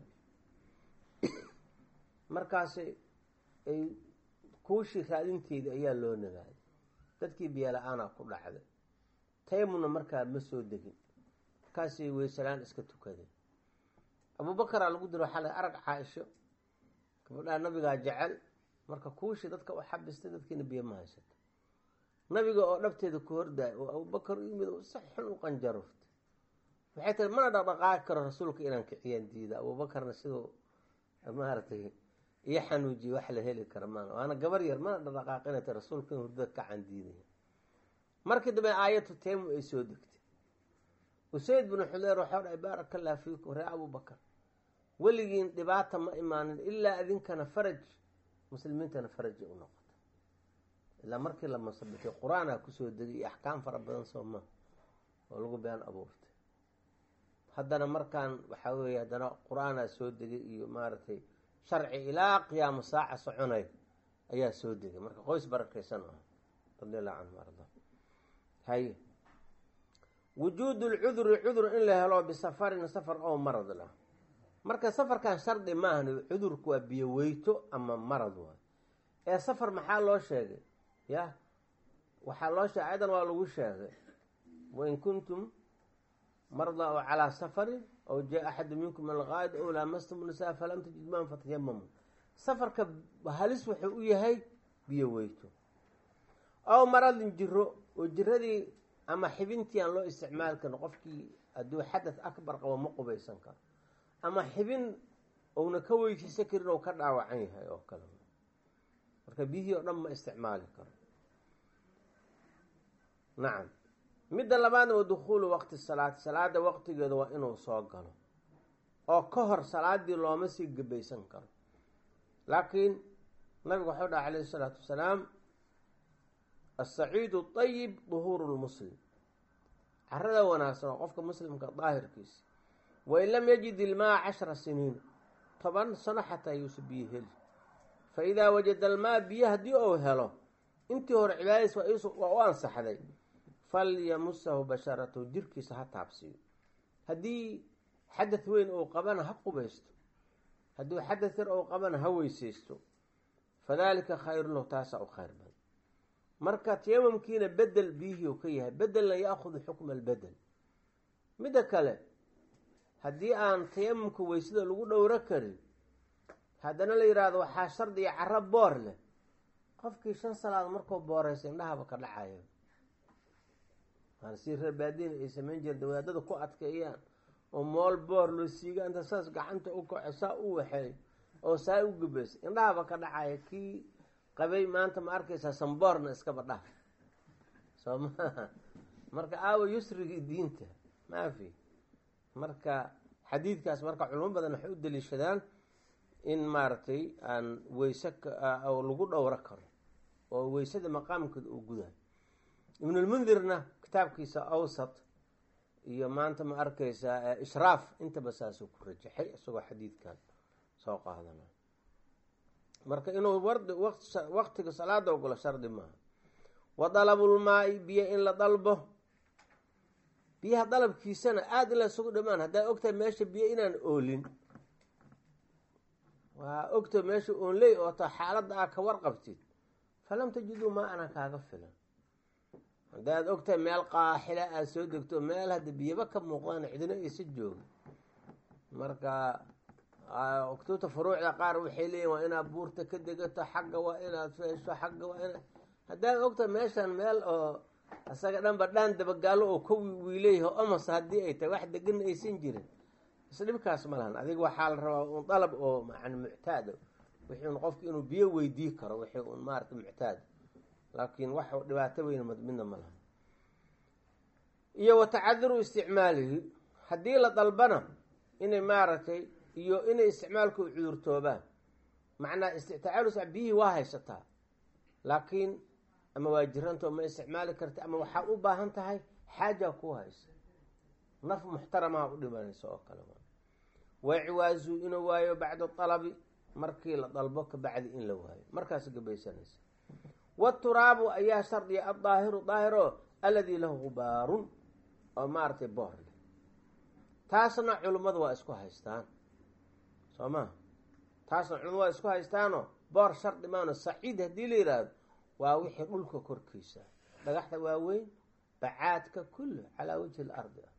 markaasi ay kuushii raadinteeda ayaa loo nagaaday dadkii biyola-aanaa ku dhacday tayamumna markaa ma soo degin markaasay weysalaan iska tukadeen abubakaraa lagu diro waxaa la arag caa-isho gabadhaa nabigaa jecel marka kuushii dadka u xabistay dadkiina biyo ma haysato nabiga oo dhabteeda ku hordaay oo abubakar u yimid si xun u qanjaruftay waxay tahay mana dhaqdhaqaaqi karo rasuulka inaan kiciyaan diida abuubakarna siduu maaragtay iyo xanuujiye wax la heli kara maan waana gabar yar mana dhaqdhaqaaqinata rasuulka in hurdada kacan diidaya markii dambe aayatu teemum ay soo degtay usayd binu xudeer waxau dhahay baaraka allah fiikum ree abubakar weligiin dhibaata ma imaanin ilaa idinkana faraj muslimiintana farajay u noqota ilaa markii la masabitay qur-aanaa kusoo degay iyo axkaam fara badan soo ma oo lagu been abuurtay haddana markaan waxaa weeye haddana qur-aanaa soo degay iyo maaragtay sharci ilaa qiyaamo saaca soconay ayaa soo degay marka qoys barakaysan ah radi allahu canhu arda haye wujuudu lcuduri cudur in la helo bisafarin safar oo marad lah marka safarkan shardi maahan cudurku waa biyo weyto ama marad waay ee safar maxaa loo sheegay ya waxaa loo sheegay ayadan waa lagu sheegay wain kuntum marda oo calaa safarin aw jaa axadu minkum min alqaa'id ow laamastum nisaa falam tajid maan fatayamamu safarka halis wuxuu u yahay biyo weyto aw maradin jiro oo jiradii ama xibintii aan loo isticmaali karin qofkii hadduu xadad akbar qabo ma qubaysan karo ama xibin uuna ka weysiisan karin oo ka dhaawacan yahay oo kale marka biyihii oo dhan ma isticmaali karo nacam midda labaadna wa dukhuulu waqti salaati salaada waqtigeeda waa inuu soo galo oo ka hor salaadii looma sii gebaysan karo laakiin nabigu waxau dhaha calayhi isalaatu wasalaam asaciidu ayib duhuuru lmuslim carada wanaagsan oo qofka muslimka daahirkiisa wain lam yajid ilmaa cashara siniin toban sano xataa yuusa biyo heli fa idaa wajada almaa biyo haddii uu helo intii hore cibaadadiis waa u ansaxday falyamusahu basharatahu jirkiisa ha taabsiiyo haddii xadad weyn uu qabana ha qubaysto haddii xadad yar uu qabana ha weyseysto fadalika khayrun lahu taasaa u khayr badan marka tayamumkiina bedel biyihii u ka yahay bedelna yaahudu xukma albedel midda kale haddii aan tayamumka weysada lagu dhowro karin haddana la yidhaahdo waxaa shardiga caro boor leh qofkii shan salaad markuu booreysa indhahaba ka dhacayo waana si reer baadiina ay samayn jireen wadaadada ku adkeeyaan oo mool boor loo siiga inta saas gacanta u kaco saa u waxeey oo saa u gubaysa indhahaba ka dhacaya kii qabay maanta ma arkaysaa samboorna iskaba dhah soo maaha marka aawa yusrigii diinta maafi marka xadiidkaas marka culimo badan waxay u daliishadaan in maaragtay aan weyse lagu dhowro karo oo weysada maqaamkeeda uu gudayo ibnulmundirna kitaabkiisa awsat iyo maanta ma arkaysaa ishraaf intaba saasuu ku rajaxay isagoo xadiidkan soo qaadana marka inuu waqtiga salaada ogolo shardi maaha wa dalabulmaai biyo in la dalbo biyaha dalabkiisana aada in la isugu dhamaan haddaa ogtahay meesha biyo inaan oolin waa ogta meesha oonley oo ta xaaladda aa ka warqabtid falam tajiduu maa ana kaaga filan haddaad ogtahay meel qaaxila aada soo degto meel hadda biyaba ka muuqdaan cidina aysa jooga marka oktuubta furuucda qaar waxay leeyihin waa inaad buurta ka degato xagga waa inaad feesho xagga waa inaad haddaad ogtahay meeshan meel oo isaga dhanba dhaan dabagaalo oo ka wiileyaho omas haddii ay tahay wax degana aysan jirin isdhibkaas ma lahan adiga waxaa la rabaa un dalab oo man muctaada wixii un qofki inuu biyo weydii karo wixii un maarata muctaad laakiin wax dhibaato weyn midna ma lahan iyo wa tacadiru isticmaalihi haddii la dalbana inay maaragtay iyo inay isticmaalku cudurtoobaan macnaa istictaalus biyihii waa haysataa laakiin ama waa jiranta ma isticmaali karta ama waxaa u baahan tahay xaaja ku haysa naf muxtaramaha u dhimanaysa oo kale wacwaazu inuu waayo bacda alabi markii la dalbo kabacdi in la waayo markaas gabaysanaysa waturaabu ayaa shardiya addaahiru daahiro alladii lahu gubaarun oo maaragtay boor leh taasna culimmadu waa isku haystaan soo ma taasna culimmadu waa isku haystaanoo boor shardi maano saciid haddii la yidhaahdo waa wixii dhulka korkiisa dhagaxda waaweyn bacaadka kullu calaa wajhi lardi ah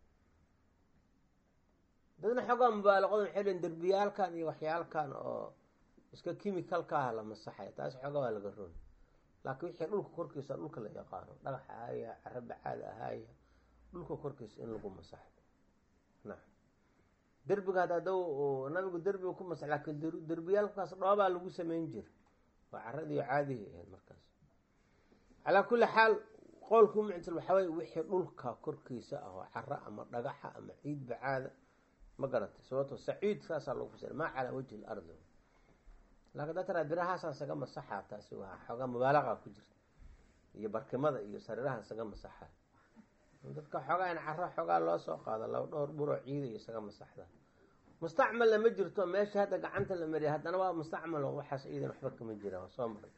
dadna xoogaa mubaalaqoda waxay lein derbiyaalkan iyo waxyaalkan oo iska chemicalka ah la masaxaya taas xoogaa waa laga roon laakiin wixii dhulka korkiisa dhulka la yaqaano dhagax ahaaya caro bacaad ahaaya dhulka korkiisa in lagu masaxo nacam derbiga hadda ada nabigu derbiga ku masax laakiin derbiyaalkaas dhoobaa lagu sameyn jira waa caradii caadihi ahayd markaas calaa kulli xaal qowlku muctil waxaa weye wixii dhulka korkiisa ah oo caro ama dhagaxa ama ciid bacaada ma garatay sababto saciid saasaa lagu fasira maa calaa wajhi lardi laakiin da taraa birahaasaan saga masaxaa taasi waa xoogaa mubaalaqa ku jirta iyo barkimada iyo sariirahan saga masaxa dadka xoogaa in caro xoogaa loo soo qaado laba dhowr buroo ciida iyo isaga masaxda mustacmalna ma jirto meesha hadda gacanta la mariya haddana waa mustacmal waxaas ciidan waxba kama jiraan waa soo maray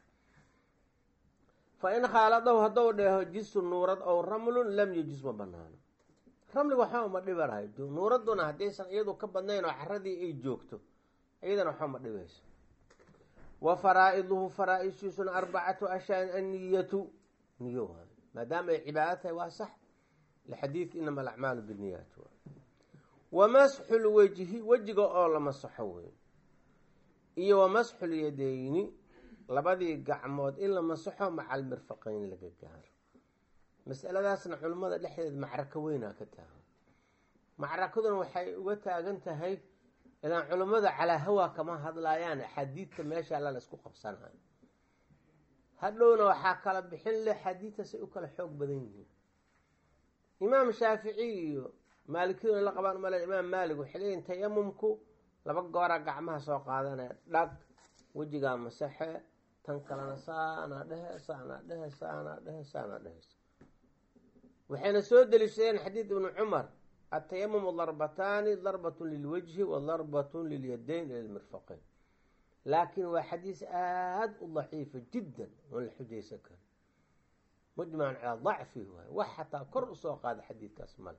fa in khaaladahu haddou dheeho jisu nuurad ow ramlun lam yejus ma banaano ramliga waxba uma dhibanahay nuuraduna haddaysan iyadu ka badnayn oo caradii ay joogto iyadana waxba ma dhibayso wa faraa-iduhu faraa-ishiisuna arbacatu ashaan anniyatu niyo waayo maadaama ay cibaado tahay waa sax lixadiidka inama alacmaalu binniyaat wa masxu lwejhi wejiga oo la masaxo wey iyo wa masxu lyadeyni labadii gacmood in la masaxo maca almirfaqeyn laga gaaro masaladaasna culimmada dhexdeeda macrako weynaa ka taagan macrakaduna waxay uga taagan tahay ilaan culimmada calaa hawaa kama hadlaayaan axaadiidta meesha alla la isku qabsanayo hadhowna waxaa kala bixin leh xadiidtaasay u kala xoog badan yihiin imaam shaafici iyo maalikiyuna la qabaan umale imaam maalik waxay leeyihin tayamumku laba goora gacmaha soo qaadanaya dhag wejigaa masaxe tan kalena saanaa dhehe saanaa dhehe saanaa dhehe saanaa dhehes waxayna soo deliishadeen xadiid ibnu cumar atayamumu darbataani darbatun lilwajhi wa darbatun lilyadayn ila lmirfaqeyn laakiin waa xadiis aada u daciifa jiddan oon la xujaysan karin mujmacan calaa dacfihi waay wax xataa kor usoo qaada xadiidkaas male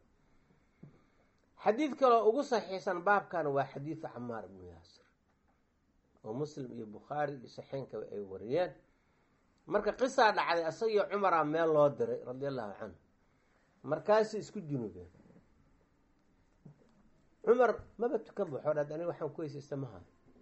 xadiid kaloo ugu saxiixsan baabkana waa xadiidu camaar ibnu yaasir oo muslim iyo bukhaari iyo saxeenkaba ay wariyeen marka qisaa dhacday asagio cumaraa meel loo diray radia allahu canhu markaasay isku junubeen cumar maba tukan ba xoodhaad aniga waxaan ku heysaysta maha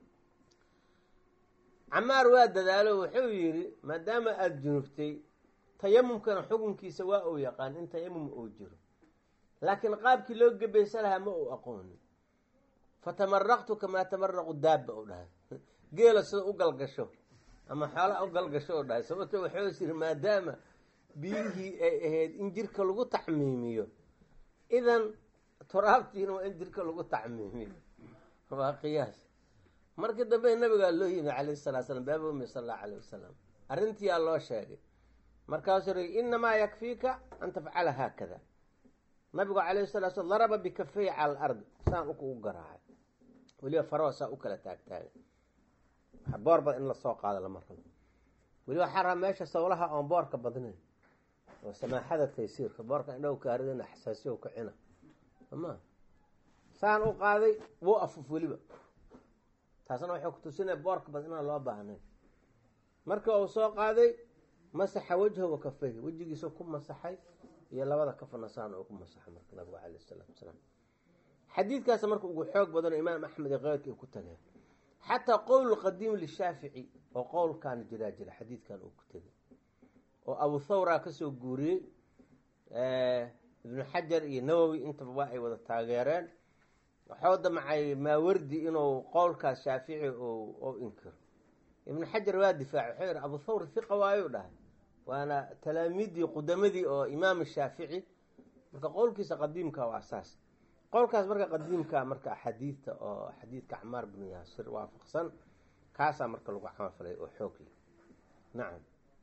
camaar waa dadaalo wuxuu yidhi maadaama aada junubtay tayamumkana xukunkiisa waa uu yaqaan in tayamum uu jiro laakiin qaabkii loo gebaysa lahaa ma uu aqoonin fatamaraqtu kamaa tamaraqu daabba u dhahay geela sida u galgasho ama xoolaa u galgasho u dhahay sababto waxuu is yiri maadaama biyihii ay ahayd in jirka lagu tacmiimiyo idan turaabtiina waa in jirka lagu tacmiimiyo waa qiyaas markii dambe nabigaa loo yimi calayhi salatu slam baaba umi sal allahu alayh wasalam arrintiyaa loo sheegay markaasuu ri inamaa yakfiika an tafcala haakada nabigu calayhi salatu slam daraba bikafey cala alardi saan ugu garaacay weliba faroo saa u kala taagtaagay boor bad in lasoo qaado lama rabo weliba waxaa rabaa meesha sawlaha oon boorka badnayn oo samaaxada taysiirka boorka indhow kaaridana xasaasiyo kacina ama saan u qaaday wuu afuf weliba taasna waxay kutusinaya boorka bad inaan loo baahnayn marka uu soo qaaday masaxa wajha wa kafeyhi wejigiisa ku masaxay iyo labada kafana saan uu ku masaxay marka nabigu calayh isalaatu wasalaam xadiidkaas marka ugu xoog badano imaam axmed iyo keyrka ay ku tageen xataa qowl qadiim lishaafici oo qowlkan jiraa jira xadiidkan uu ku tegay oo abu thawra kasoo guuriyey ibnu xajar iyo nawowi intaba waa ay wada taageereen waxuu damcay maawardi inuu qowlkaas shaafici u inkiro ibnu xajar waa difaacay wuxuu yihi abu thawr hiqa waayuu dhahay waana talaamiidii qudamadii oo imaam shaafici marka qowlkiisa qadiimka waa saas qowlkaas marka qadiimka marka axaadiidta oo xadiidka camaar binu yaasir waafaqsan kaasaa marka lagu camalfalay oo xoog leh nacam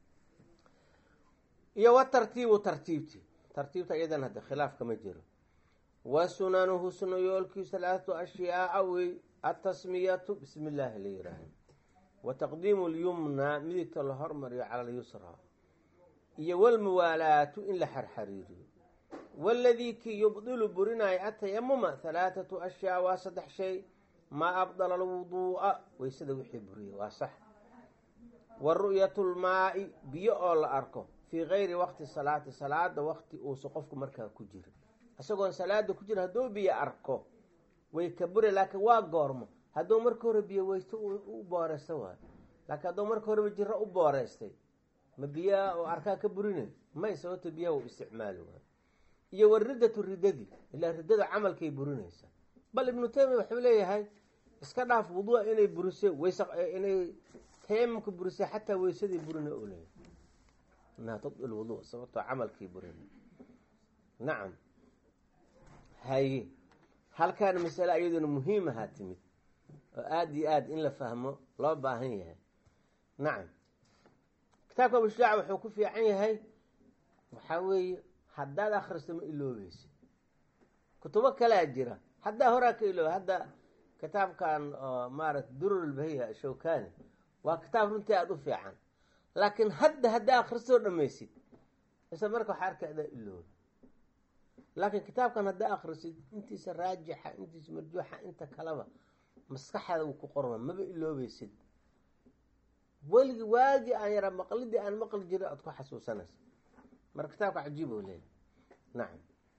iyo wa tartiibu tartiibti tartiibta iyadan hadda khilaaf kama jiro wa sunanuhu sunayoolkiisu alaatu ashyaaa wey atasmiyatu bismi illaahi la yihaaha wa taqdiimu lyumna midigta la hormariyo cala alyusra iyo walmuwaalaatu in la xarxariiriyo waladii kii yubdilu burinaayo atayamuma halaathatu ashyaa waa saddex shay maa abdala alwuduu'a weysada wixii buriya waa sax wa ru'yatu lmaa'i biyo oo la arko fii gayri waqti salaati salaada waqti uusa qofku markaa ku jira isagoon salaada ku jira hadduu biyo arko way ka buri laakiin waa goormo hadduu marka hore biyo weysto u booreysta waayo laakiin hadduu marka horeba jiro u booreystay ma biyaha oo arkaa ka burinay may sababto biyaha u isticmaali waayo iyo wa riddatu riddadii ilaa riddada camalkay burinaysaa bal ibnu taymiya wuxuu leeyahay iska dhaaf wudua inay burise weys inay tayamumka burise xataa weysadii burina u leeyahay inaha tubdil wudu sababtoo camalkii burina nacam haye halkaan masale iyaduna muhiim ahaa timid oo aada iyo aada in la fahmo loo baahan yahay nacam kitaabka abushaac wuxuu ku fiican yahay waxaa weeye haddaad akhristo ma iloobeysa kutubo kalea jira haddaa horaa ka ilooba hadda kitaabkan oo maarata durulbahiya shawkani waa kitaab runtii aada u fiican laakiin hadda haddaa akhristoo dhamaysid isla marka waxaa arka adaa ilooba laakiin kitaabkan haddaa akhrisid intiisa raajixa intiisa marjuuxa inta kaleba maskaxaada uu ku qorma maba iloobeysid weligi waagii aan yaraa maqlidii aan maqli jiray aad ku xasuusanaysa marka kitaabka cajiib oo leeyahy nacam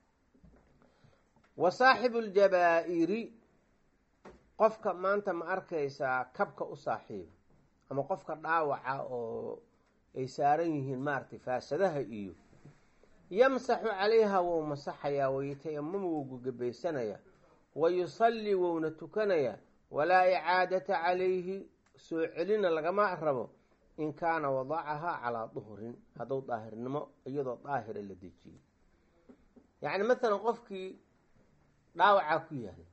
wa saaxibu ljabaa-iri qofka maanta ma arkaysaa kabka u saaxiiba ama qofka dhaawaca oo ay saaran yihiin maaragtay faasadaha iyo yamsaxu calayha wou masaxayaa wayatayamamu wou gugabaysanayaa wa yusallii wouna tukanayaa walaa icaadata calayhi soo celina lagama rabo in kaana wadacahaa calaa duhrin hadduu daahirnimo iyadoo daahira la dejiyey yacni mathalan qofkii dhaawacaa ku yahay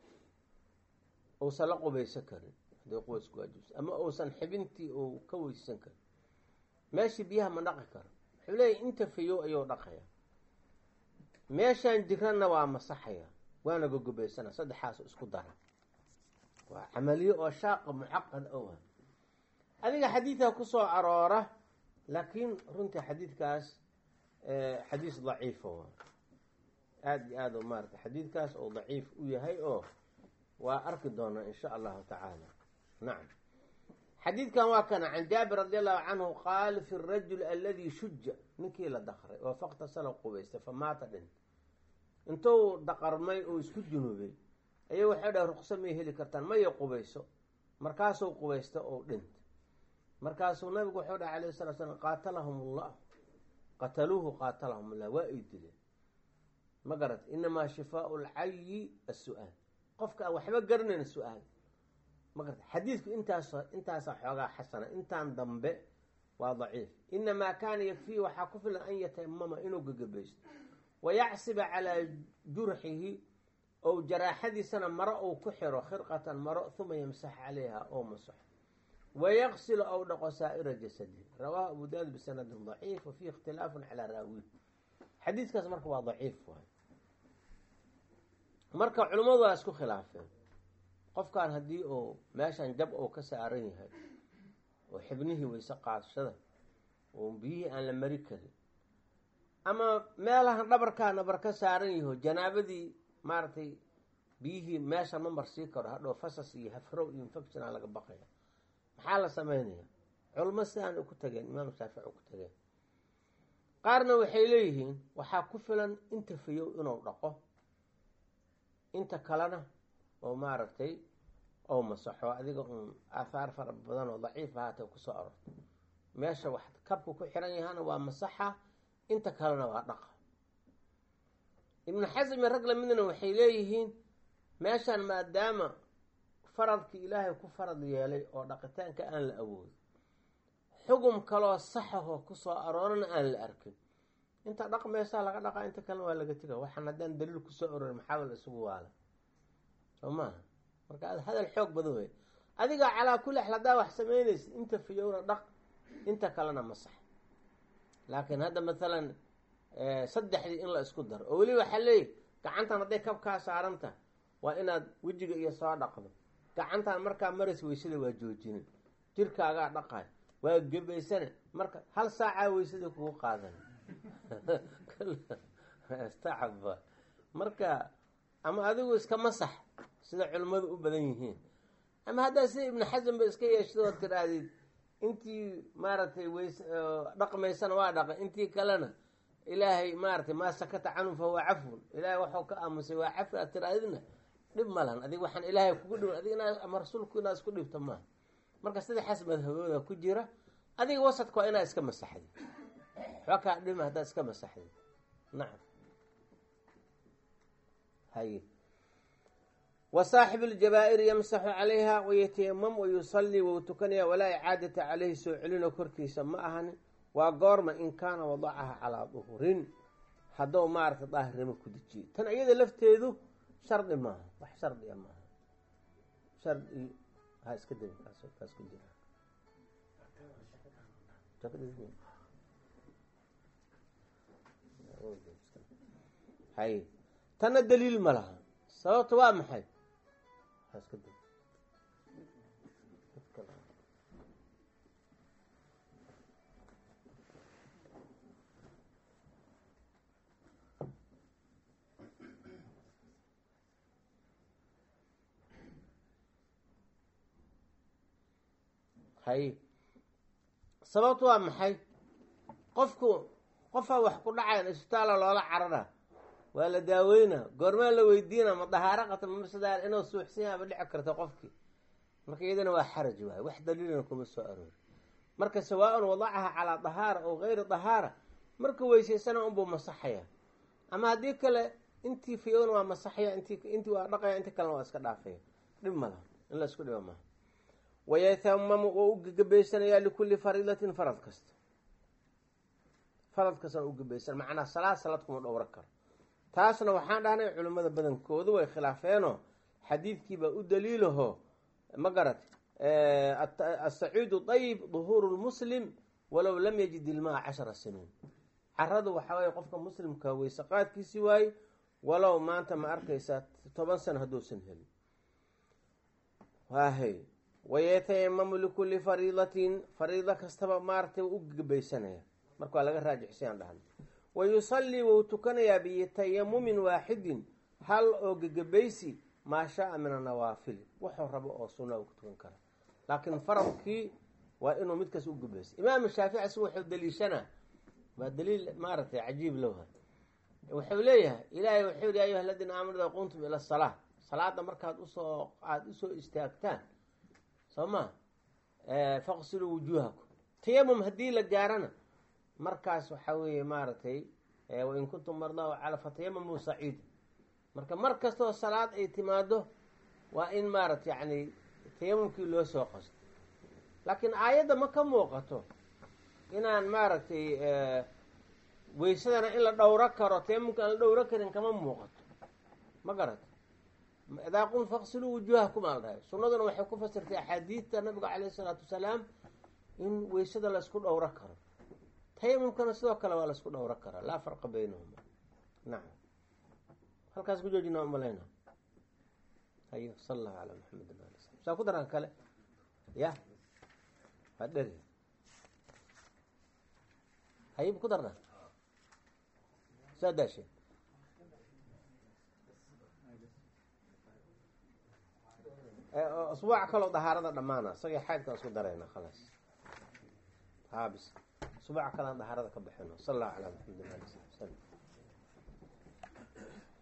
uusan la qubaysan karin hadday qubaysku waajibsa ama uusan xibintii uu ka weysan karin meeshii biyaha ma dhaqi karo wuxuu leeyahy inta fayow ayuu dhaqaya meeshaan jiranna waa masaxaya waana gogobaysana saddexaas isku dara waa camaliyo oo shaaqa mucaqad owa adiga xadiidka kusoo aroora laakiin runtii xadiidkaas xadiis daciifa waa aada iyo aada maarata xadiidkaas oo daciif u yahay oo waa arki doonaa in sha allahu tacaala nacam xadiidkan waa kana can jaabir radi allahu canhu qaal fi rajul aladi shuja ninkii la daqray oo faktasala qubaystay fa maata dhintay intuu daqarmay oo isku junuubay ayay waxay dhahay ruqso may heli kartaan maya qubayso markaasuu qubaysta oo dhintay markaasuu nabigu wuxuu dhahay alayh salatu slam qaatalahum ullah qataluuhu qaatalahum ullah waa ay dileen ma garat inamaa shifaau lcayi as-su-aal qofka aan waxba garanayn su-aal ma garata xadiidku intaas intaasaa xoogaa xasana intaan dambe waa daciif inamaa kaana yakfiihi waxaa ku filan an yatayamama inuu gagabaysto wayacsiba calaa jurxihi ou jaraaxadiisana maro uu ku xiro khirqatan maro uma yamsax calayha oo masaxo wayaqsilu ou dhaqo saa'ira jasadihi rawaahu abu daawud bisanadin daciif wa fiihi ikhtilaafun calaa raawihi xadiidkaas marka waa daciif waay marka culimmadu waa isku khilaafeen qofkan haddii uu meeshan jab uu ka saaran yahay oo xibnihii weyse qaadashada oo biyihii aan la mari karin ama meelahan dhabarkaa nabar ka saaran yaho janaabadii maaragtay biyihii meesha ma marsii karo hadhow fasas iyo hafrow iyo infectiona laga baqaya maxaa la sameynaya culmo sidaan ku tageen imaam shaafici ku tageen qaarna waxay leeyihiin waxaa ku filan inta fayow inuu dhaqo inta kalena oo maaragtay oo masaxo adiga uun aathaar fara badan oo daciif ahaatee kusoo arorto meesha wax kabku ku xiran yahana waa masaxa inta kalena waa dhaqa ibnu xasmi rag lamidna waxay leeyihiin meeshan maadaama faradkii ilaahay ku farad yeelay oo dhaqitaanka aan la awoodin xugum kaloo saxahoo kusoo aroorana aan la arkin inta dhaqmaysaa laga dhaqaa inta kalena waa laga tega waxaan haddaan daliil kusoo aroori maxaabal isugu waala soo maaha marka hadal xoog badan wey adiga calaa kulli xal haddaa wax samaynaysid inta fiyowna dhaq inta kalena masax laakiin hadda maalan saddexdii in la isku daro oo weli waxaa leeyahy gacantan hadday kabkaa saaranta waa inaad wejiga iyo soo dhaqdo gacantan markaa maras weysada waa joojinin jirkaagaa dhaqay waa gebaysane marka hal saacaa weysada kugu qaadan stacaba marka ama adigu iska masax sida culimmadu u badan yihiin ama haddaa sida ibnu xasan ba iska yeeshado oo tiraadid intii maaragtay weys dhaqmaysana waa dhaqa intii kalena ilaahay maaratay maa sakata canhu fa huwa cafun ilaahay waxuu ka aamusay waa cafi aad tiraadidna dhib malan adig waxaan ilaahay kugu dhiban adig inaa ama rasuulku inaad isku dhibto maaha marka saddexaas madhabooda ku jira adiga wasadka waa inaad iska masaxdi waxba kaa dhima haddaad iska masaxdi nacam haye wa saaxibu ljabaa'iri yamsaxu calayha wayatayamam wayusallii wou tukanaya walaa icaadata caleyhi soo celino korkiisa ma ahani waa goorma in kaana wadacaha calaa duhurin haddou maaragta daahirnimo ku dejiyo tan iyada lafteedu shardi maaha wax shardiga maaha shardi ha iska dabi kaas kaas ku jira hay tanna daliil ma laha sababta waa maxay ha iska dabi hay sababtu waa maxay qofku qofaa wax ku dhacayan isbitaala loola carara waa la daaweyna goormaa la weydiina ma dahaaro qata mamsadaal inuu suuxsan yaaba dhici karta qofkii marka iyadana waa xaraj waay wax daliilana kuma soo aroori marka sawaa-un wadacaha calaa dahaara oo gayri dahaara marka weysaysana unbuu masaxaya ama haddii kale intii fiyowna waa masaxaya int intii waa dhaqaya intii kalena waa iska dhaafaya dhib malaha in la isku dhiba maaha wayatamamu oo u gegebaysanayaa likulli fariidatin farad kasta farad kastana u gebaysan macnaa salaad salaad kuma dhowro karo taasna waxaan dhahnay culimmada badankoodu way khilaafeenoo xadiidkiibaa u daliilaho ma garat asaciidu dayib duhuuru lmuslim walow lam yajid ilmaa cashara siniin caradu waxaa waye qofka muslimka weyse qaadkiisi waaye walow maanta ma arkaysaa toban sano hadduusan helin waahay wayatayamamu likulli fariidatin fariido kastaba maaratay u gebaysanaya marka waa laga raajixsayaan dhahnay wayusallii wou tukanayaa bitayamumin waaxidin hal oo gegebaysi maa shaa-a min anawaafili wuxuu rabo oo sunna u tukan kara laakiin faradkii waa inuu midkaas u gebaysa imaam shaafici si wuxuu daliishanaa waa daliil maaragtay cajiib lowha wuxuu leeyahay ilaahay wuxuu yihi ayuha aladiina aamanu ida qumtum ila salaa salaada markaad usoo aada usoo istaagtaan soo ma faqsiluu wujuuhakum tayamum haddii la gaarana markaas waxaa weeye maaragtay wain kuntum mardaa cala fatayamamuu saciid marka mar kastoo salaad ay timaado waa in maarata yani tayamumkii loo soo qasto laakiin aayadda ma ka muuqato inaan maaragtay weysadana in la dhowro karo tayamumka aan la dhowro karin kama muuqato ma garato idaa qum faqsiluu wujuuhakum aa la dhahay sunnaduna waxay ku fasirtay axaadiidta nabiga caleyh isalaatu wasalaam in weysada la isku dhowro karo tayamumkana sidoo kale waa la isku dhowro karaa laa farqa baynahuma nacam halkaas ku joojina umalayna hayo sala allahu calaa maxamedin ali sal saa ku daraan kale ya waa dheri hayib ku darna saa daasheen asbuuc kaloo dahaarada dhammaana isagii xaydkaan isku darayna khalaas haabis asbuuc kalaan dahaarada ka baxino sal allahu calaa maxamedin ali sal slam